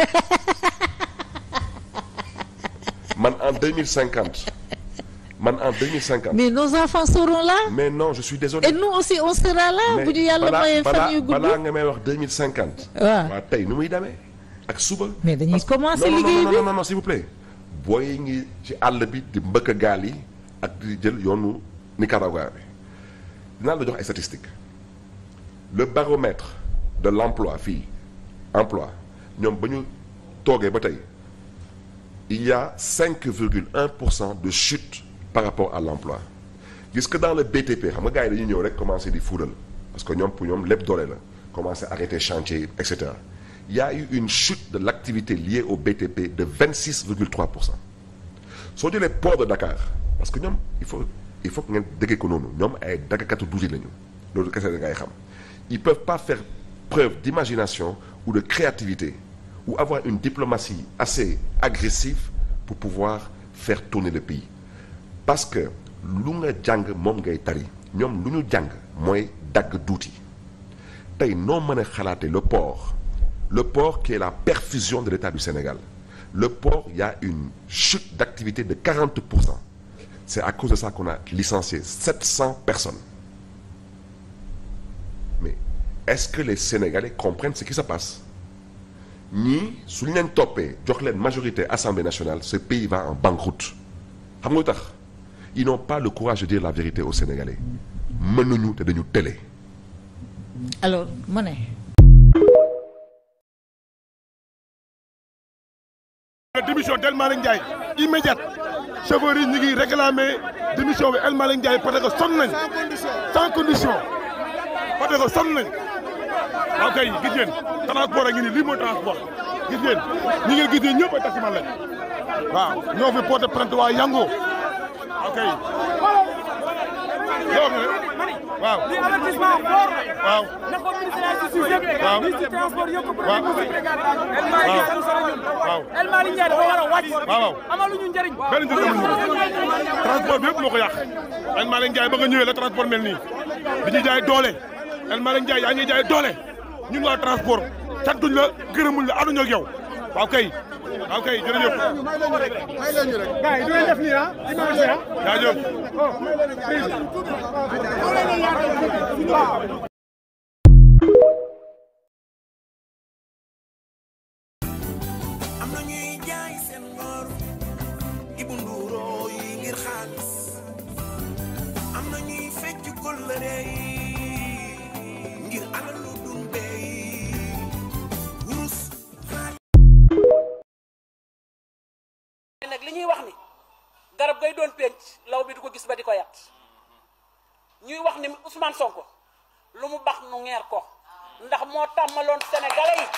[SPEAKER 17] man en 2050 man en 2050.
[SPEAKER 19] mais nos enfants seront là
[SPEAKER 17] mais non je suis désolé.
[SPEAKER 19] et nous aussi on sera là bu ñu yàlla mayee fan yu gudd
[SPEAKER 17] balaa nga may wax 2050.
[SPEAKER 19] waaw
[SPEAKER 17] waa tey nu muy demee ak suba.
[SPEAKER 19] mais dañuy commencer
[SPEAKER 17] non non
[SPEAKER 19] liggéey
[SPEAKER 17] non
[SPEAKER 19] bi
[SPEAKER 17] non non non s'il vous plaît. booy ngi ci àll bi di mbëkk gaal yi ak di jël yoonu Nicaragua bi dinaa la jox ay statistiques le baromètre de l'emploi fii emploi ñoom ba ñu toogee ba tey il y a 5,1 pour cent de chute par rapport à l'emploi gis que dans le BTP xam nga gars yi dañuy ñëw rek commencer di fuural parce que ñoom pour ñoom lépp doole la commencer arrêter chantier yi et cetera il y a eu une chute de l'activité liée au BTP de 26,3 pour cent soo jëlee port de Dakar parce que ñoom il faut il faut que ngeen déggee ko noonu ñoom ay daggakatu duuti lañu loolu kese da ngay xam ils peuvent pas faire preuve d'imagination ou de créativité ou avoir une diplomatie assez agressive pour pouvoir faire tourner le pays parce que lu nga jàng moom ngay tari ñoom lu ñu jàng mooy dagg duuti tey noo mën a xalaate le port le port qui est la perfusion de l'État du Sénégal le port il y a une chute d'activité de 40 pour cent c'est à cause de ça qu'on a licencié 700 personnes mais est-ce que les Sénégalais comprennent ce qui se passe ñii su ñu leen toppee jox leen majorité Assemblée nationale ce pays va en banqueroute xam nga lu tax ils n'ont pas le courage de dire la vérité aux Sénégalais mënuñu te dañu télé
[SPEAKER 19] alors ma ne
[SPEAKER 3] la démission d'El Malick Ndiaye immédiate chauffeurs yi ñu ngi réclamer démission bi El Malick Ndiaye parce que sonn nañ sans condition parce que sonn nañ waaw kay gis ngeen transport a ngi nii lii mooy transport gis ngeen ñi ngeen gis nii ñëpp ay taximan lañ waaw ñoo fi porté plainte waa Yango waaw kay yow nga ne waaw
[SPEAKER 6] li avertissement fort
[SPEAKER 3] waaw
[SPEAKER 6] na ko ministre
[SPEAKER 3] waaw
[SPEAKER 6] ministre transport yokk
[SPEAKER 3] waaw waaw
[SPEAKER 6] El Malick Ndiaye dafa war a wàcc
[SPEAKER 3] waaw
[SPEAKER 6] amaluñu njëriñ
[SPEAKER 3] benn njëriñ amuñu transport bi yëpp moo ko yàq El Malick Ndiaye ba nga ñëwee la transport mel nii di ñu jaay doole El Malick Ndiaye yaa ngi jaay doole ñun waa transport santuñ la gërëmuñ la ànduñu ak yow waaw kay waaw kay jërëjëf.
[SPEAKER 6] may leen ñu rek gars yi du leen def nii ah dimanche ah
[SPEAKER 3] jaajëf.
[SPEAKER 7] am na ñuy jaay seen ngor ibu nduuroo yi ngir xaalis am na ñuy fecc kóllëre yi ngir alalu dumbe yi wurus
[SPEAKER 20] nag li ñuy wax ni garab gay doon penc law bi du ko gis ba di ko yat ñuy wax ni Ousmane Sonko lu mu bax nu ngeer ko ndax moo tàmmaloon sénégalais yi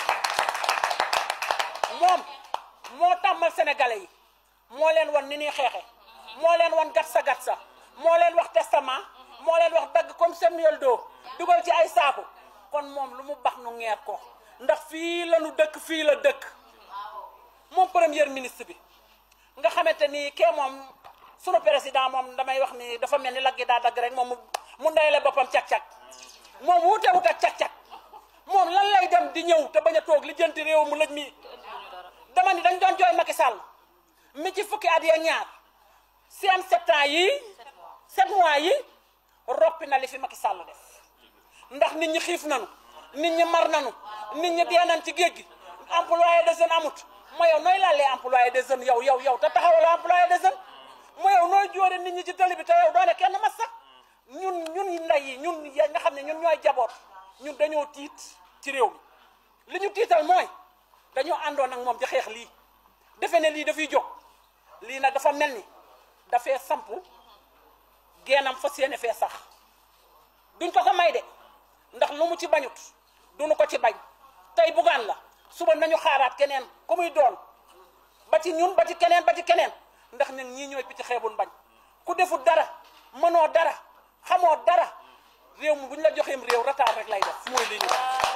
[SPEAKER 20] moom moo tàmmal sénégalais yi moo leen wan ni ñuy xeexe moo leen wan gatsa gatsa moo leen wax testament moo leen wax dagg comme Samuel Doe dugal ci ay saaku kon moom lu mu bax nu ngeer ko ndax fii la nu dëkk fii la dëkk moom premier ministre bi nga xamante ni kee moom sunu président moom damay wax ni dafa mel ni laggi daa dagg rek moom mu ndeyale boppam cag-cag moom wuute wut ak cag-cag moom lan lay dem di ñëw te bañ a toog li jënti réew mu lëj mi dama ni dañ doon jooy Macky Sall mi ci fukki at ya ñaar seen sept ans yi sept mois yi roppi na li fi Macky Sall def ndax nit ñi xiif nanu nit ñi mar nanu nit ñi dee nañ ci géej gi employé de jeunes amut ma yow nooy laalee employé des jeunes yow yow yow te taxawaloo employé des jeunes ma yow nooy jóore nit ñi ci tali bi te yow doone kenn mas sax ñun ñun ndey yi ñun ya nga xam ne ñun ñooy jaboot ñun dañoo tiit ci réew mi li ñu tiital mooy dañoo àndoon ak moom di xeex lii defe ne lii dafay jóg lii nag dafa mel ni dafee samp geenam fas yéene fee sax duñ ko ko may de ndax lu mu ci bañut duñu ko ci bañ tey bugaan la suba nañu xaaraat keneen ku muy doon ba ci ñun ba ci keneen ba ci keneen ndax ñun ñii ñooy picc xeebun bañ ku defut dara mënoo dara xamoo dara réew mi bu ñu la joxeem réew retard rek lay def mooy li ñu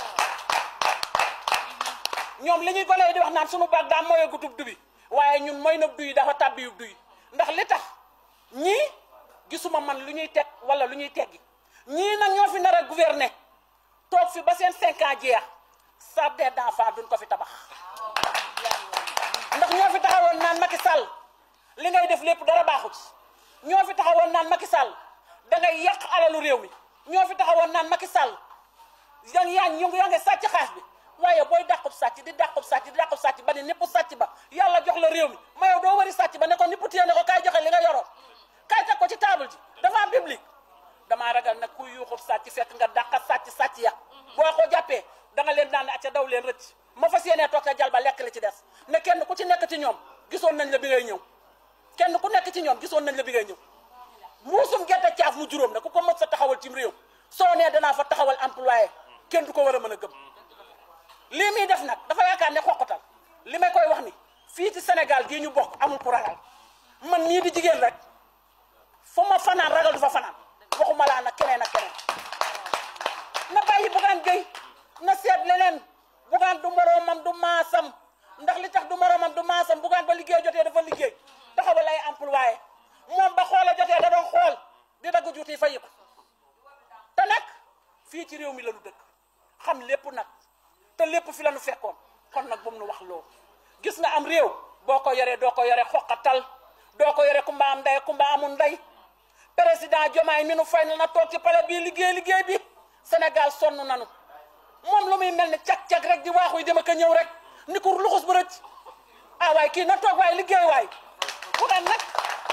[SPEAKER 20] ñoom li ñuy gone di wax naan sunu baag daa mooy gutub dubi waaye ñun mooy na duy dafa tàbbi yu duy ndax li tax ñii gisuma man lu ñuy teg wala lu ñuy teggi ñii nag ñoo fi nar a gouverner toog fi ba seen cinq ans jeex jardin d'enfants duñ ko fi tabax ndax ñoo fi taxawoon naan Macky Sall li ngay def lépp dara baaxu ci ñoo fi taxawoon naan Macky Sall da ngay yàq alalu réew mi ñoo fi taxawoon naan Macky Sall yaa ngi yaa ngi yaa ngi sàcc xaas bi waaye booy dàqub sàcc di dàqub sàcc di dàqub sàcc ba ne népp sàcc ba yàlla jox la réew mi ma yow doo wari sàcc ba ne ko nipp téye ne ko kaay joxe li nga yoroon kaay teg ko ci table ji dafa biblique damaa ragal nag kuy yuuxub sàcc fekk nga dàqa sàcc sàcc ya boo ko jàppee da nga leen daan ne acca daw leen rëcc ma fas yéenee toog ca jal ba lekk li ci des ne kenn ku ci nekk ci ñoom gisoon nañ la bi ngay ñëw kenn ku nekk ci ñoom gisoon nañ la bi ngay ñëw muusum gerte caaf mu juróom ne ku ko mos sa taxawal cim réew soo nee danaa fa taxawal employé kenn du ko war a mën a gëm lii muy def nag dafa yaakaar ne xoqatal li may koy wax ni fii ci Sénégal gii ñu bokk amul ku ragal man nii di jigéen rek fu ma fanaan ragal du fa fanaan waxuma laa nag keneen ak keneen na bàyyi bugaan géy na seet leneen bugaan du moroomam du maasam ndax li tax du moroomam du maasam bugaan ba liggéey jotee dafa liggéey taxawal ay employé moom ba xoola jotee da doon xool di dagg juuti fayi ko te nag fii ci réew mi la ñu dëkk xam lépp nag te lépp fi la ñu fekkoon kon nag bu mu nu wax loolu gis nga am réew boo ko yoree doo ko yore xoqatal doo ko yore kumba am ndey kumba amul ndey président Diomaye mi nu fay na toog ci palais bii liggéey liggéey bi Sénégal sonn nanu moom lu muy mel ni cag-cag rek di waaxu yi dama ko ñëw rek ni ko luxus bu rëcc ah waay kii na toog waay liggéey waay bu daan nag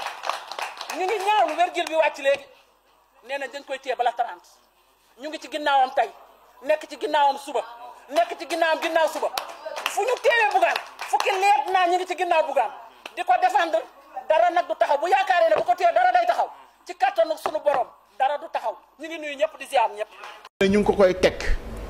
[SPEAKER 20] ñu ngi ñaawlu wérgil bi wàcc léegi nee na dañ koy téye bala 30 ñu ngi ci ginnaawam tey nekk ci ginnaawam suba nekk ci ginnaawam ginnaaw suba fu ñu teewee bugaan fukki leet naa ñu ngi ci ginnaaw bugaan di ko défendre dara nag du taxaw bu yaakaaree ne bu ko téye dara day taxaw ci kattanu sunu borom dara du taxaw ñu ngi nuyu ñëpp di ziar ñëpp.
[SPEAKER 22] ñu ngi ko koy teg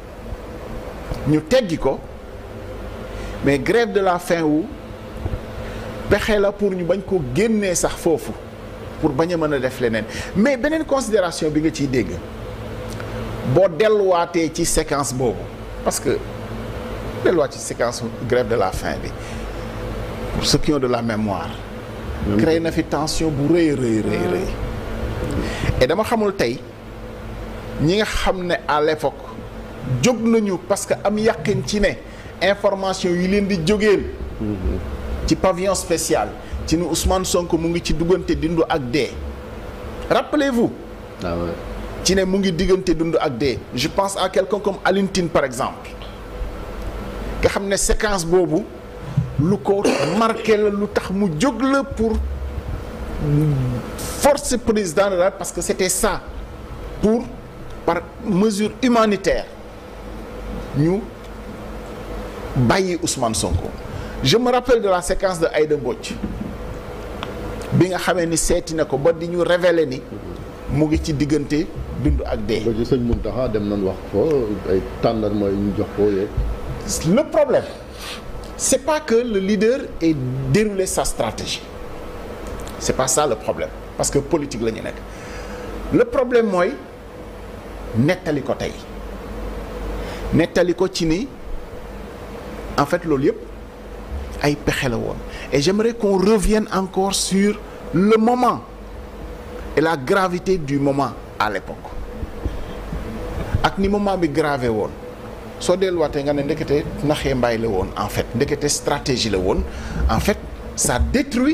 [SPEAKER 22] ñu teggi ko mais grève de la faim wu pexe la pour ñu bañ ko génnee sax foofu pour bañ a mën a def leneen mais beneen considération bi nga ciy dégg boo delluwaatee ci séquence boobu parce que delluwaat ci séquence grève de la faim bi pour ceux qui ont de la mémoire créé na fi tension bu rëy rëy rëy rëy et dama xamul tey ñi nga xam ne à l'époque jóg nañu parce que am yàqin ci ne information yi leen di jógeen ci pavillon spécial ci ni Ousmane Sonko mu ngi ci diggante dundu ak dee rappelez-vous ci ne mu ngi diggante dund ak dee je pense à quelqu'un comme Alioune Tine par exemple nga xam ne séquence boobu lu ko marqué la lu tax mu jóg la pour force président de la parce que c'était ça pour par mesure humanitaire ñu bàyyi Ousmane Sonko je me rappelle de la séquence de Aïda Mbodj bi nga xamee ni seeti na ko ba di ñu révéler ni mu ngi ci diggante dund ak dee.
[SPEAKER 8] ba ci sëñ Mountakha dem nañ wax ko ay tàndarma yu ñu jox ko yeeg.
[SPEAKER 22] le problème c'est pas que le leader ait déroulé sa stratégie c'est pas ça le problème parce que politique la ñu nekk le problème mooy nettali ko tey nettali ko ci ni en fait loolu yëpp ay pexe la woon et j'aimerais qu'on revienne encore sur le moment et la gravité du moment à l'époque ak ni moment bi gravé woon soo delluwaatee nga ne ndekete naxee mbaay la woon en fait ndekete stratégie la woon en fait ça détruit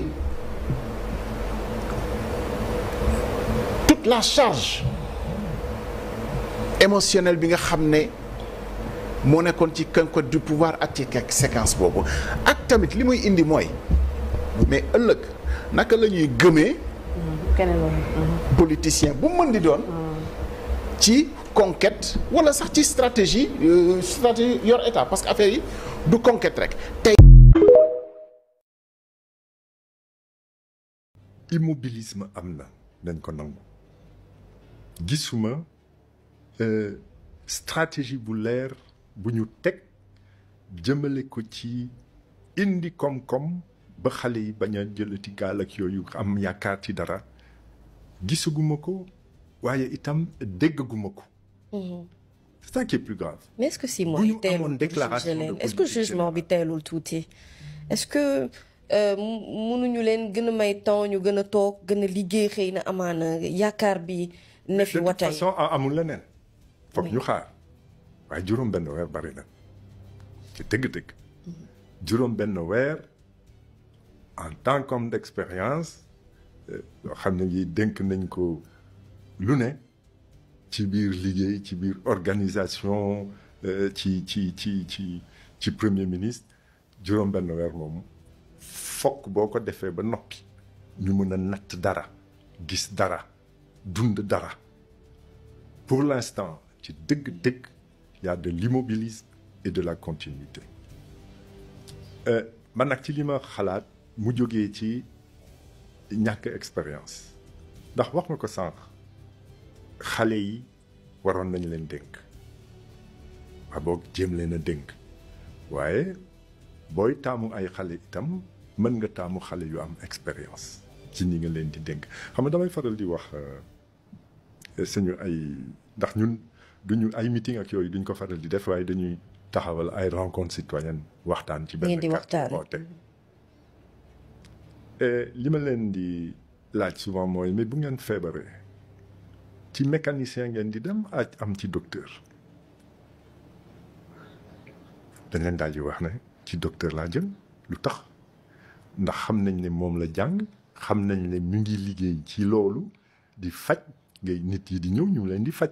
[SPEAKER 22] toute la charge émotionnelle bi nga xam ne moo nekkoon ci conquête du pouvoir ak ci séquence boobu ak tamit li muy indi mooy mais ëllëg naka la ñuy gëmee politicien bu mën di doon ci conquête wala sax ci stratégie stratégie yor état parce que affaire yi du conquête rek tey
[SPEAKER 18] immobilisme am na dañ ko nangu gisuma stratégie bu leer bu ñu teg jëmale ko ci indi koom-koom ba xale yi bañ a jëlati gaal ak yooyu am yaakaar ci dara gisaguma ko waaye itam déggaguma ko. c'est ça qui est plus grave.
[SPEAKER 23] mais est-ce que si mooy
[SPEAKER 18] bu ñu
[SPEAKER 23] teelul
[SPEAKER 18] amoon déclaration de
[SPEAKER 23] est-ce que jugement bi teelul tuuti est-ce que mënuñu leen gën a may temps ñu gën a toog gën a liggéey xëy na amaana yaakaar bi ne fi
[SPEAKER 18] de toute
[SPEAKER 23] watay
[SPEAKER 18] façon amul leneen. foog ñu xaar waaye juróom benn weer bari na ci dëgg-dëgg. juróom benn weer en tant qu'homme d'expérience yoo xam ne yi dénk nañ ko lu ne ci biir liggéey ci biir organisation ci ci ci ci ci premier ministre juróom benn weer moom fokk boo ko defee ba noppi ñu mën a natt dara gis dara dund dara pour l'instant ci dëgg-dëgg y a de l'immobilisme et de la continuité man nag ci li ma xalaat mu jógee ci ñàkk expérience ndax wax nga ko sànq xale yi waroon nañ leen dénk waa boog jéem leen a dénk waaye booy taamu ay xale itam mën nga taamu xale yu am expérience ci ñi nga leen di dénk xam nga damay faral di wax suñu ay ndax ñun duñu ay meeting ak yooyu duñ ko faral di def waaye dañuy taxawal ay rencontre citoyenne waxtaan ci benn
[SPEAKER 23] ngeen di waxtaan
[SPEAKER 18] oote li ma leen di laaj souvent mooy mais bu ngeen feebaree ci mécanicien ngeen di dem ak am ci docteur dañ leen daal di wax ne ci docteur laa jëm lu tax ndax xam nañ ne moom la jàng xam nañ ne mu ngi liggéey ci loolu di faj ngay nit yi di ñëw ñu leen di faj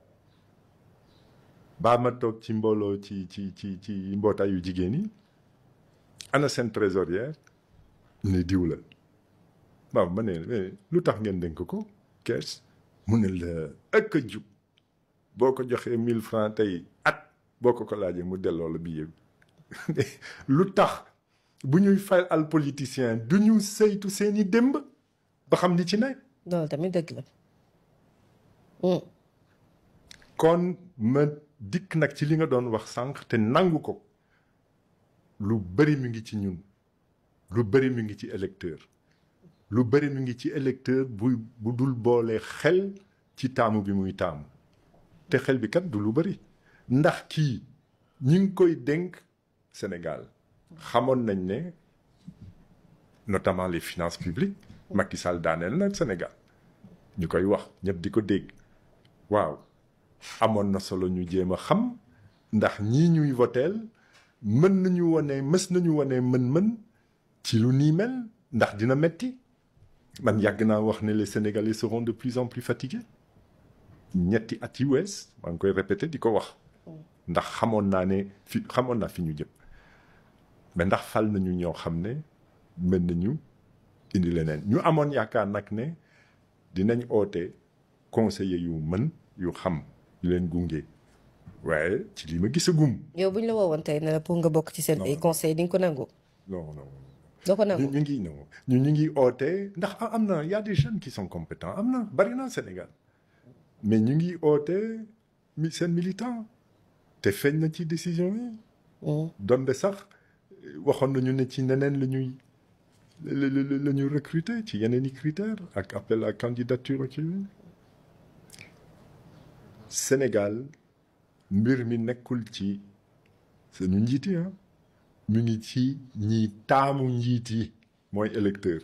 [SPEAKER 18] baa ma toog ci mbooloo ci ci ci ci mbootaayu jigéen yi ana seen trésorière ne diw la waaw ma ne lu tax ngeen dénk ko kees mu ne la ëkk a jub boo ko joxee mille francs tey at boo ko ko laajee mu delloo la billet bi lu tax bu ñuy fay al politicien du ñu saytu seeni démb ba xam ni ci ne
[SPEAKER 23] loolu tamit dëgg la
[SPEAKER 18] kon ma dikk nag ci li nga doon wax sànq te nangu ko lu bari mi ngi ci ñun lu bari mi ngi ci électeur lu bari mi ngi ci électeur bu bu dul boole xel ci taamu bi muy taamu te xel bi kat du lu bëri ndax kii ñi ngi koy dénk Sénégal xamoon nañ ne notamment les finances publiques Macky Sall daaneel na Sénégal ñu koy wax ñëpp di ko dégg waaw amoon na solo ñu jéem a xam ndax ñii ñuy voteel mën nañu wane mës nañu wane mën-mën ci lu nii mel ndax dina metti man yàgg naa wax ne les Sénégalais seront de plus en plus fatigués ñetti at yi wees maa ngi koy répété di ko wax ndax xamoon naa ne fi xamoon naa fi ñu jëm mais ndax fal nañu ñoo xam ne mën nañu indi leneen ñu amoon yaakaar nag ne dinañ oote conseiller yu mën yu xam yu leen gunge waaye ci li ma gis a gum
[SPEAKER 23] yow bu ñu la woowoon tey ne la pour nga bokk ci seen ay conseil di nga ko nangu.
[SPEAKER 18] non non
[SPEAKER 23] doo ko nangu
[SPEAKER 18] ñu ngi non ñu ñu ngi oote ndax am na y a des jeunes qui sont compétents am na bari na Sénégal mais ñu ngi oote mi seen militant te feeñ na ci décision yi. donte sax waxoon nañu ne ci neneen la ñuy la la ñuy recruter ci yeneen i critères ak appel à candidature ak yooyu Sénégal mbir mi nekkul ci suñu njiit yi ah mu ngi ci ñi taamu njiit yi mooy électeur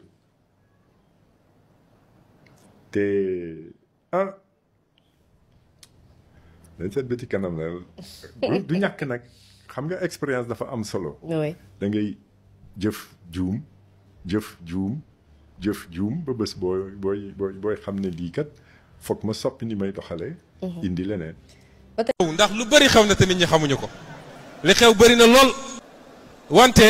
[SPEAKER 18] te ah dañ seet ba ci kanam la du ñàkk nag xam nga expérience dafa am solo.
[SPEAKER 23] oui
[SPEAKER 18] da ngay jëf juum jëf juum jëf juum ba bés booy booy booy booy xam ne lii kat foog ma soppi ni may doxalee. indi leneen.
[SPEAKER 9] ndax lu bari xew na te nit ñi xamuñu ko li xew bari na lool wante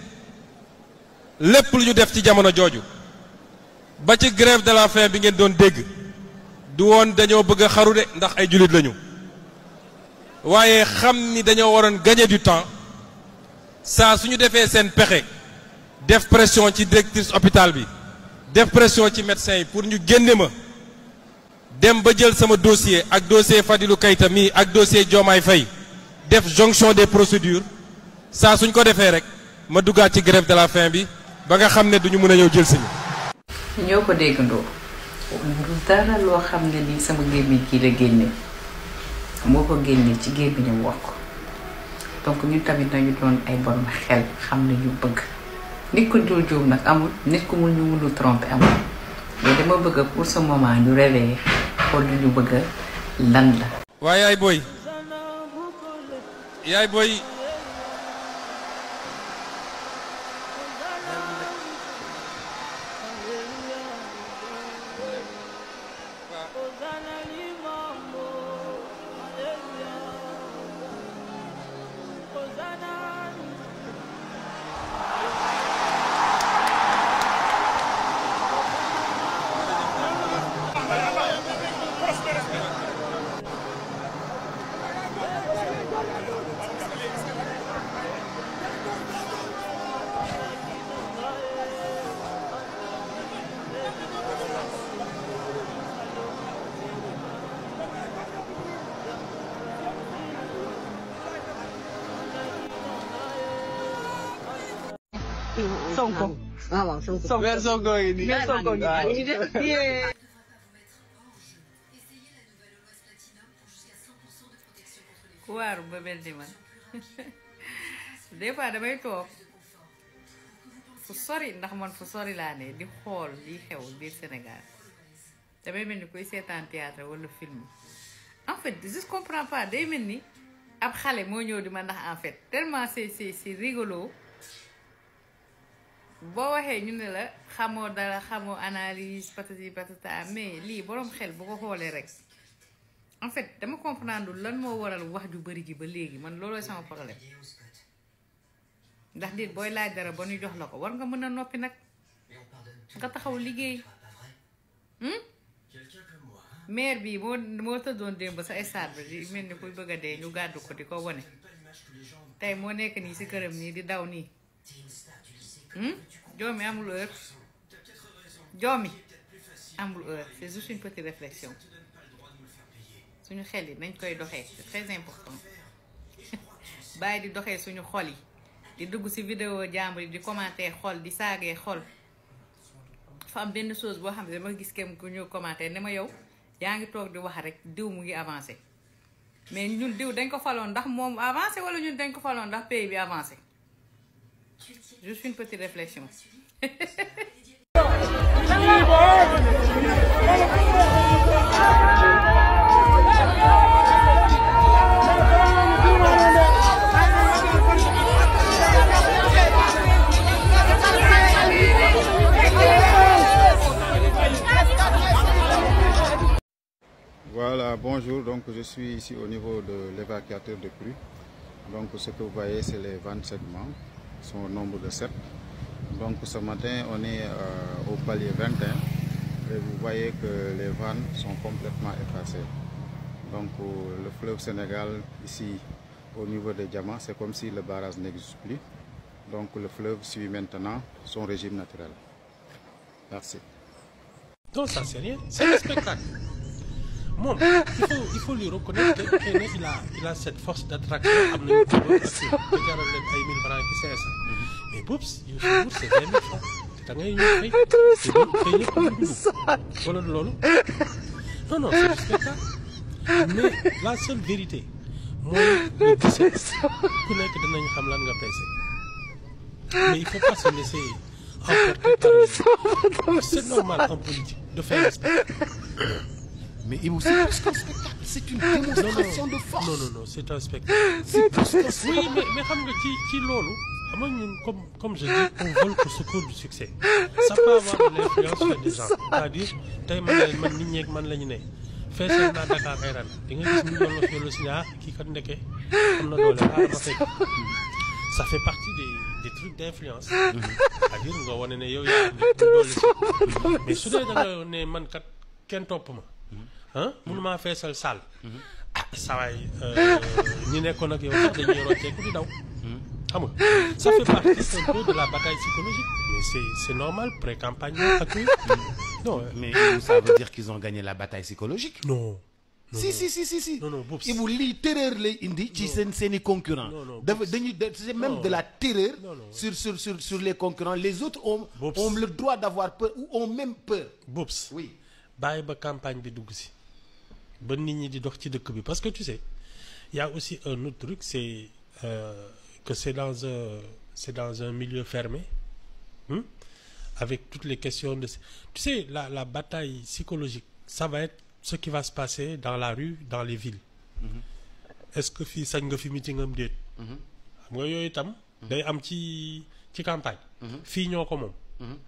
[SPEAKER 9] lépp lu ñu def ci jamono jooju ba ci grève de la faim bi ngeen doon dégg du woon dañoo bëgg a xaru de ndax ay jullit lañu waaye xam ni dañoo waroon gagner du temps saa su ñu defee seen pexe def pression ci directrice hôpital bi def pression ci médecin yi pour ñu génne ma dem ba jël sama dossier ak dossier Fadilou Keita mii ak dossier Diomaye Faye def jonction des procédures saa suñ ko defee rek ma duggaat ci grève de la faim bi ba nga xam ne duñu mën a ñëw jël si ñu
[SPEAKER 11] ñoo ko déggandoo du dara loo xam ne ni sama gémmiñ kii la génne moo ko génne ci gémmiñam wax ko donc ñun tamit nañu doon ay borom xel xam ne ñu bëgg nit ko dul juum nag amul nit ku mun ñu mënul tromper amul mais dama bëgg pour ce moment ñu réveiller xool lu ñu bëgg lan la.
[SPEAKER 9] waaye yaay booy yaay booy
[SPEAKER 13] Sonko. ah waaw Sonko. Sonko weer Sonko ngi nii. weer Sonko ngi nii.
[SPEAKER 11] ku waaru ba mel ni man des fois damay toog fu sori ndax man fu sori laa ne di xool liy xew biir Sénégal damay mel ni kuy seetaan théâtre wala film en fait je comprends pas day mel ni ab xale moo ñëw di ma ndax en fait tellement c'est c'est c'est rigolo boo waxee ñu ne la xamoo dara xamoo analyse patati patata mais lii boroom xel bu ko xoolee rek en fait dama comprendre lan moo waral wax ju bari ji ba léegi man loolooy sama problème ndax nit booy laaj dara ba ñu jox la ko war nga mën a noppi nag nga taxaw liggéey maire bi moo moo tëddoon démb sa stade bi di mel ni kuy bëgg a dee ñu gàddu ko di ko wone tey moo nekk nii si këram nii di daw nii joomi amul heure joomi amul heure c'est juste une petite réflexion suñu xel yi nañ koy doxee c'est très important bàyyi di doxee suñu xol yi di dugg ci vidéo jàmbur yi di commenter xol di saagee xol fa am benn chose boo xam ne dama gis kenn ku ñu commenter ne ma yow yaa ngi toog di wax rek diw mu ngi avancé
[SPEAKER 5] mais ñun diw dañ ko faloon ndax moom avancé wala ñun dañ ko faloon ndax pays bi avancé juste une petite réflexion
[SPEAKER 14] Voilà, bonjour. Donc, je suis ici au niveau de l'évacuateur de pluie. Donc, ce que vous voyez, c'est les vannes segments. Ils sont au nombre de 7. Donc, ce matin, on est euh, au palier 21. Et vous voyez que les vannes sont complètement effacées. Donc, euh, le fleuve Sénégal, ici, au niveau des diamants, c'est comme si le barrage n'existe plus. Donc, le fleuve suit maintenant son régime naturel. Merci.
[SPEAKER 21] Non, ça c'est rien. C'est un spectacle. moom il faut il faut lui reconnaître que xëy na il a il a cette force d'attraction am nañu ko ba jaral leen ay mille francs ki cinq cent mais boobu yow sa bourse c'est vingt mille francs te da ngay ñëw fay te fay ñëpp ñu dugg wala loolu non non c'est du spectacle mais la seule vérité mooy le 17 ku nekk dinañ xam lan nga peese mais il faut pas se laisser emporter par les c'est normal en politique de faire un spectacle
[SPEAKER 24] Mais Ibu, c'est plus qu'un spectacle, c'est une démonstration de force.
[SPEAKER 21] Non, non, non, c'est un spectacle.
[SPEAKER 24] C'est plus qu'un
[SPEAKER 21] Oui,
[SPEAKER 24] spectacle.
[SPEAKER 21] mais, mais xam nga ci ci loolu xam nga ñun comme comme je dis on vole au secours du succès ça peut avoir de l'influence sur des gens c'est-à-dire tey man la man nit ñeeg man la ñu ne feesal naa Dakar ay ran di nga gis ñu doon la fiolu si ah kii kat ndeke am na doole ah ma fekk ça fait partie des des trucs d'influence c'est-à-dire nga wane ne yow yaa indi doole si mais su dee da nga ne man kat kenn topp ma ah mënumaa feesal saal ah sawaay ñi nekkoon ak yow sax dañuy rocceeku di daw xam nga ça fait partie un peu de la bataille psychologique mais c'est c'est normal pré-campagne ak oui non
[SPEAKER 24] Mais Ibu, ça veut dire qu'ils ont gagné la bataille psychologique.
[SPEAKER 21] non
[SPEAKER 24] si si si si si.
[SPEAKER 21] non non boobu
[SPEAKER 24] Ibu lii terreur lay indi ci seen seen i concurrents.
[SPEAKER 21] Non, non,
[SPEAKER 24] dafa dañuy de- c'est même de la terreur.
[SPEAKER 21] Non, non.
[SPEAKER 24] sur sur sur sur les concurrents les autres ont ont le droit d'avoir peur ou ont même peur.
[SPEAKER 21] Boops
[SPEAKER 24] oui
[SPEAKER 21] bàyyi ba campagne bi dugg si ba nit ñi di dox ci dëkk bi parce que tu sais il y a aussi un autre truc c'est euh, que c'est dans un c'est dans un milieu fermé hein, avec toutes les questions de tu sais la la bataille psychologique ça va être ce qui va se passer dans la rue dans les villes est-ce que fii sañ nga fi meeting am déet xam nga yooyu itam day am ci ci campagne fii ñoo ko moom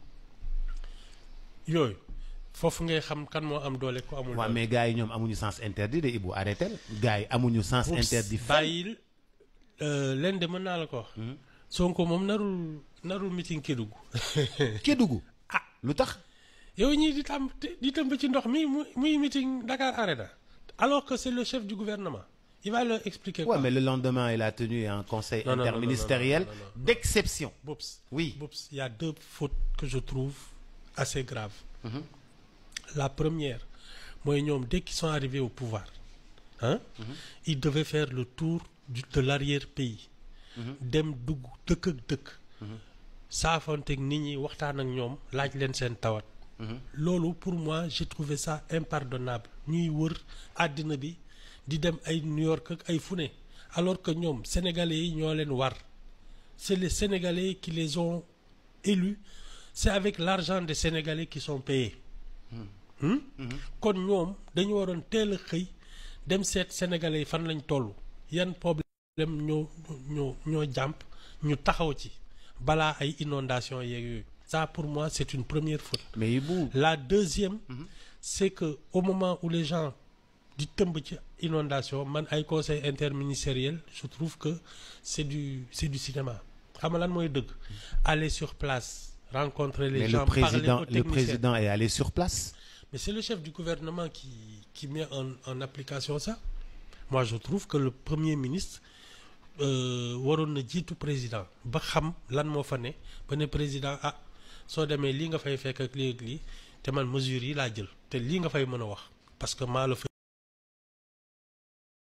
[SPEAKER 21] yooyu foofu ngay xam kan moo am doole ko amul
[SPEAKER 24] waaw
[SPEAKER 21] doole
[SPEAKER 24] mais gars yi ñoom amuñu sens interdit de Ibu arrêté gars yi amuñu sens
[SPEAKER 21] Oups,
[SPEAKER 24] interdit. fenn.
[SPEAKER 21] bàyyil euh, leen de mën naa la ko wax Sonko moom narul narul meeting Kédougou
[SPEAKER 24] Kédougou
[SPEAKER 21] ah
[SPEAKER 24] lu tax
[SPEAKER 21] yow ñii di tam di tëmb ci ndox mi muy muy meeting Dakar Arena alors que c'est le chef du gouvernement il va leur expliquer
[SPEAKER 24] Ouais,
[SPEAKER 21] quoi
[SPEAKER 24] mais le lendemain, il a tenu un conseil
[SPEAKER 21] Non, non, non, non,
[SPEAKER 24] interministériel
[SPEAKER 21] non, non, non, non.
[SPEAKER 24] d'exception.
[SPEAKER 21] Boops.
[SPEAKER 24] Oui.
[SPEAKER 21] Boops, il y a deux fautes que je trouve assez graves. La première, moi, ñoom, dès qu'ils sont arrivés au pouvoir, hein, ils devaient faire le tour du- de l'arrière-pays. dem dugg dëkk ak dëkk. saafonteeg nit ñi waxtaan ak ñoom laaj leen seen tawat. loolu pour moi j'ai trouvé ça impardonnable ñuy wër àddina bi di dem ay New York ak ay fune alors que ñoom sénégalais yi ñoo leen war c'est les sénégalais qui les ont élus c'est avec l'argent des sénégalais qui sont payés Hmm? kon ñoom dañu waroon teel a xëy dem seet sénégalais yi fan lañ toll yan problème ñoo ñoo ñoo jàmp ñu taxaw ci balaa ay inondation yeeg yooyu ça pour moi c'est une première faute
[SPEAKER 24] mais Ibou
[SPEAKER 21] la deuxième c'est que au moment où les gens di tëmb ci inondation man ay conseil interministériel je trouve que c'est du c'est du cinéma xam nga lan mooy dëgg aller sur place rencontrer les
[SPEAKER 24] mais
[SPEAKER 21] gens
[SPEAKER 24] le président,
[SPEAKER 21] parler aux
[SPEAKER 24] le
[SPEAKER 21] techniciens.
[SPEAKER 24] président est allé sur place.
[SPEAKER 21] Mais c'est le chef du gouvernement qui, qui met en, en application ça. Moi, je trouve que le Premier ministre euh, waroon na jiitu président ba xam lan moo fa ne ba ne président ah soo demee lii nga fay fekk ak lii ak lii te man mesures yi laa jël te lii nga fay mën a wax parce que maa la fa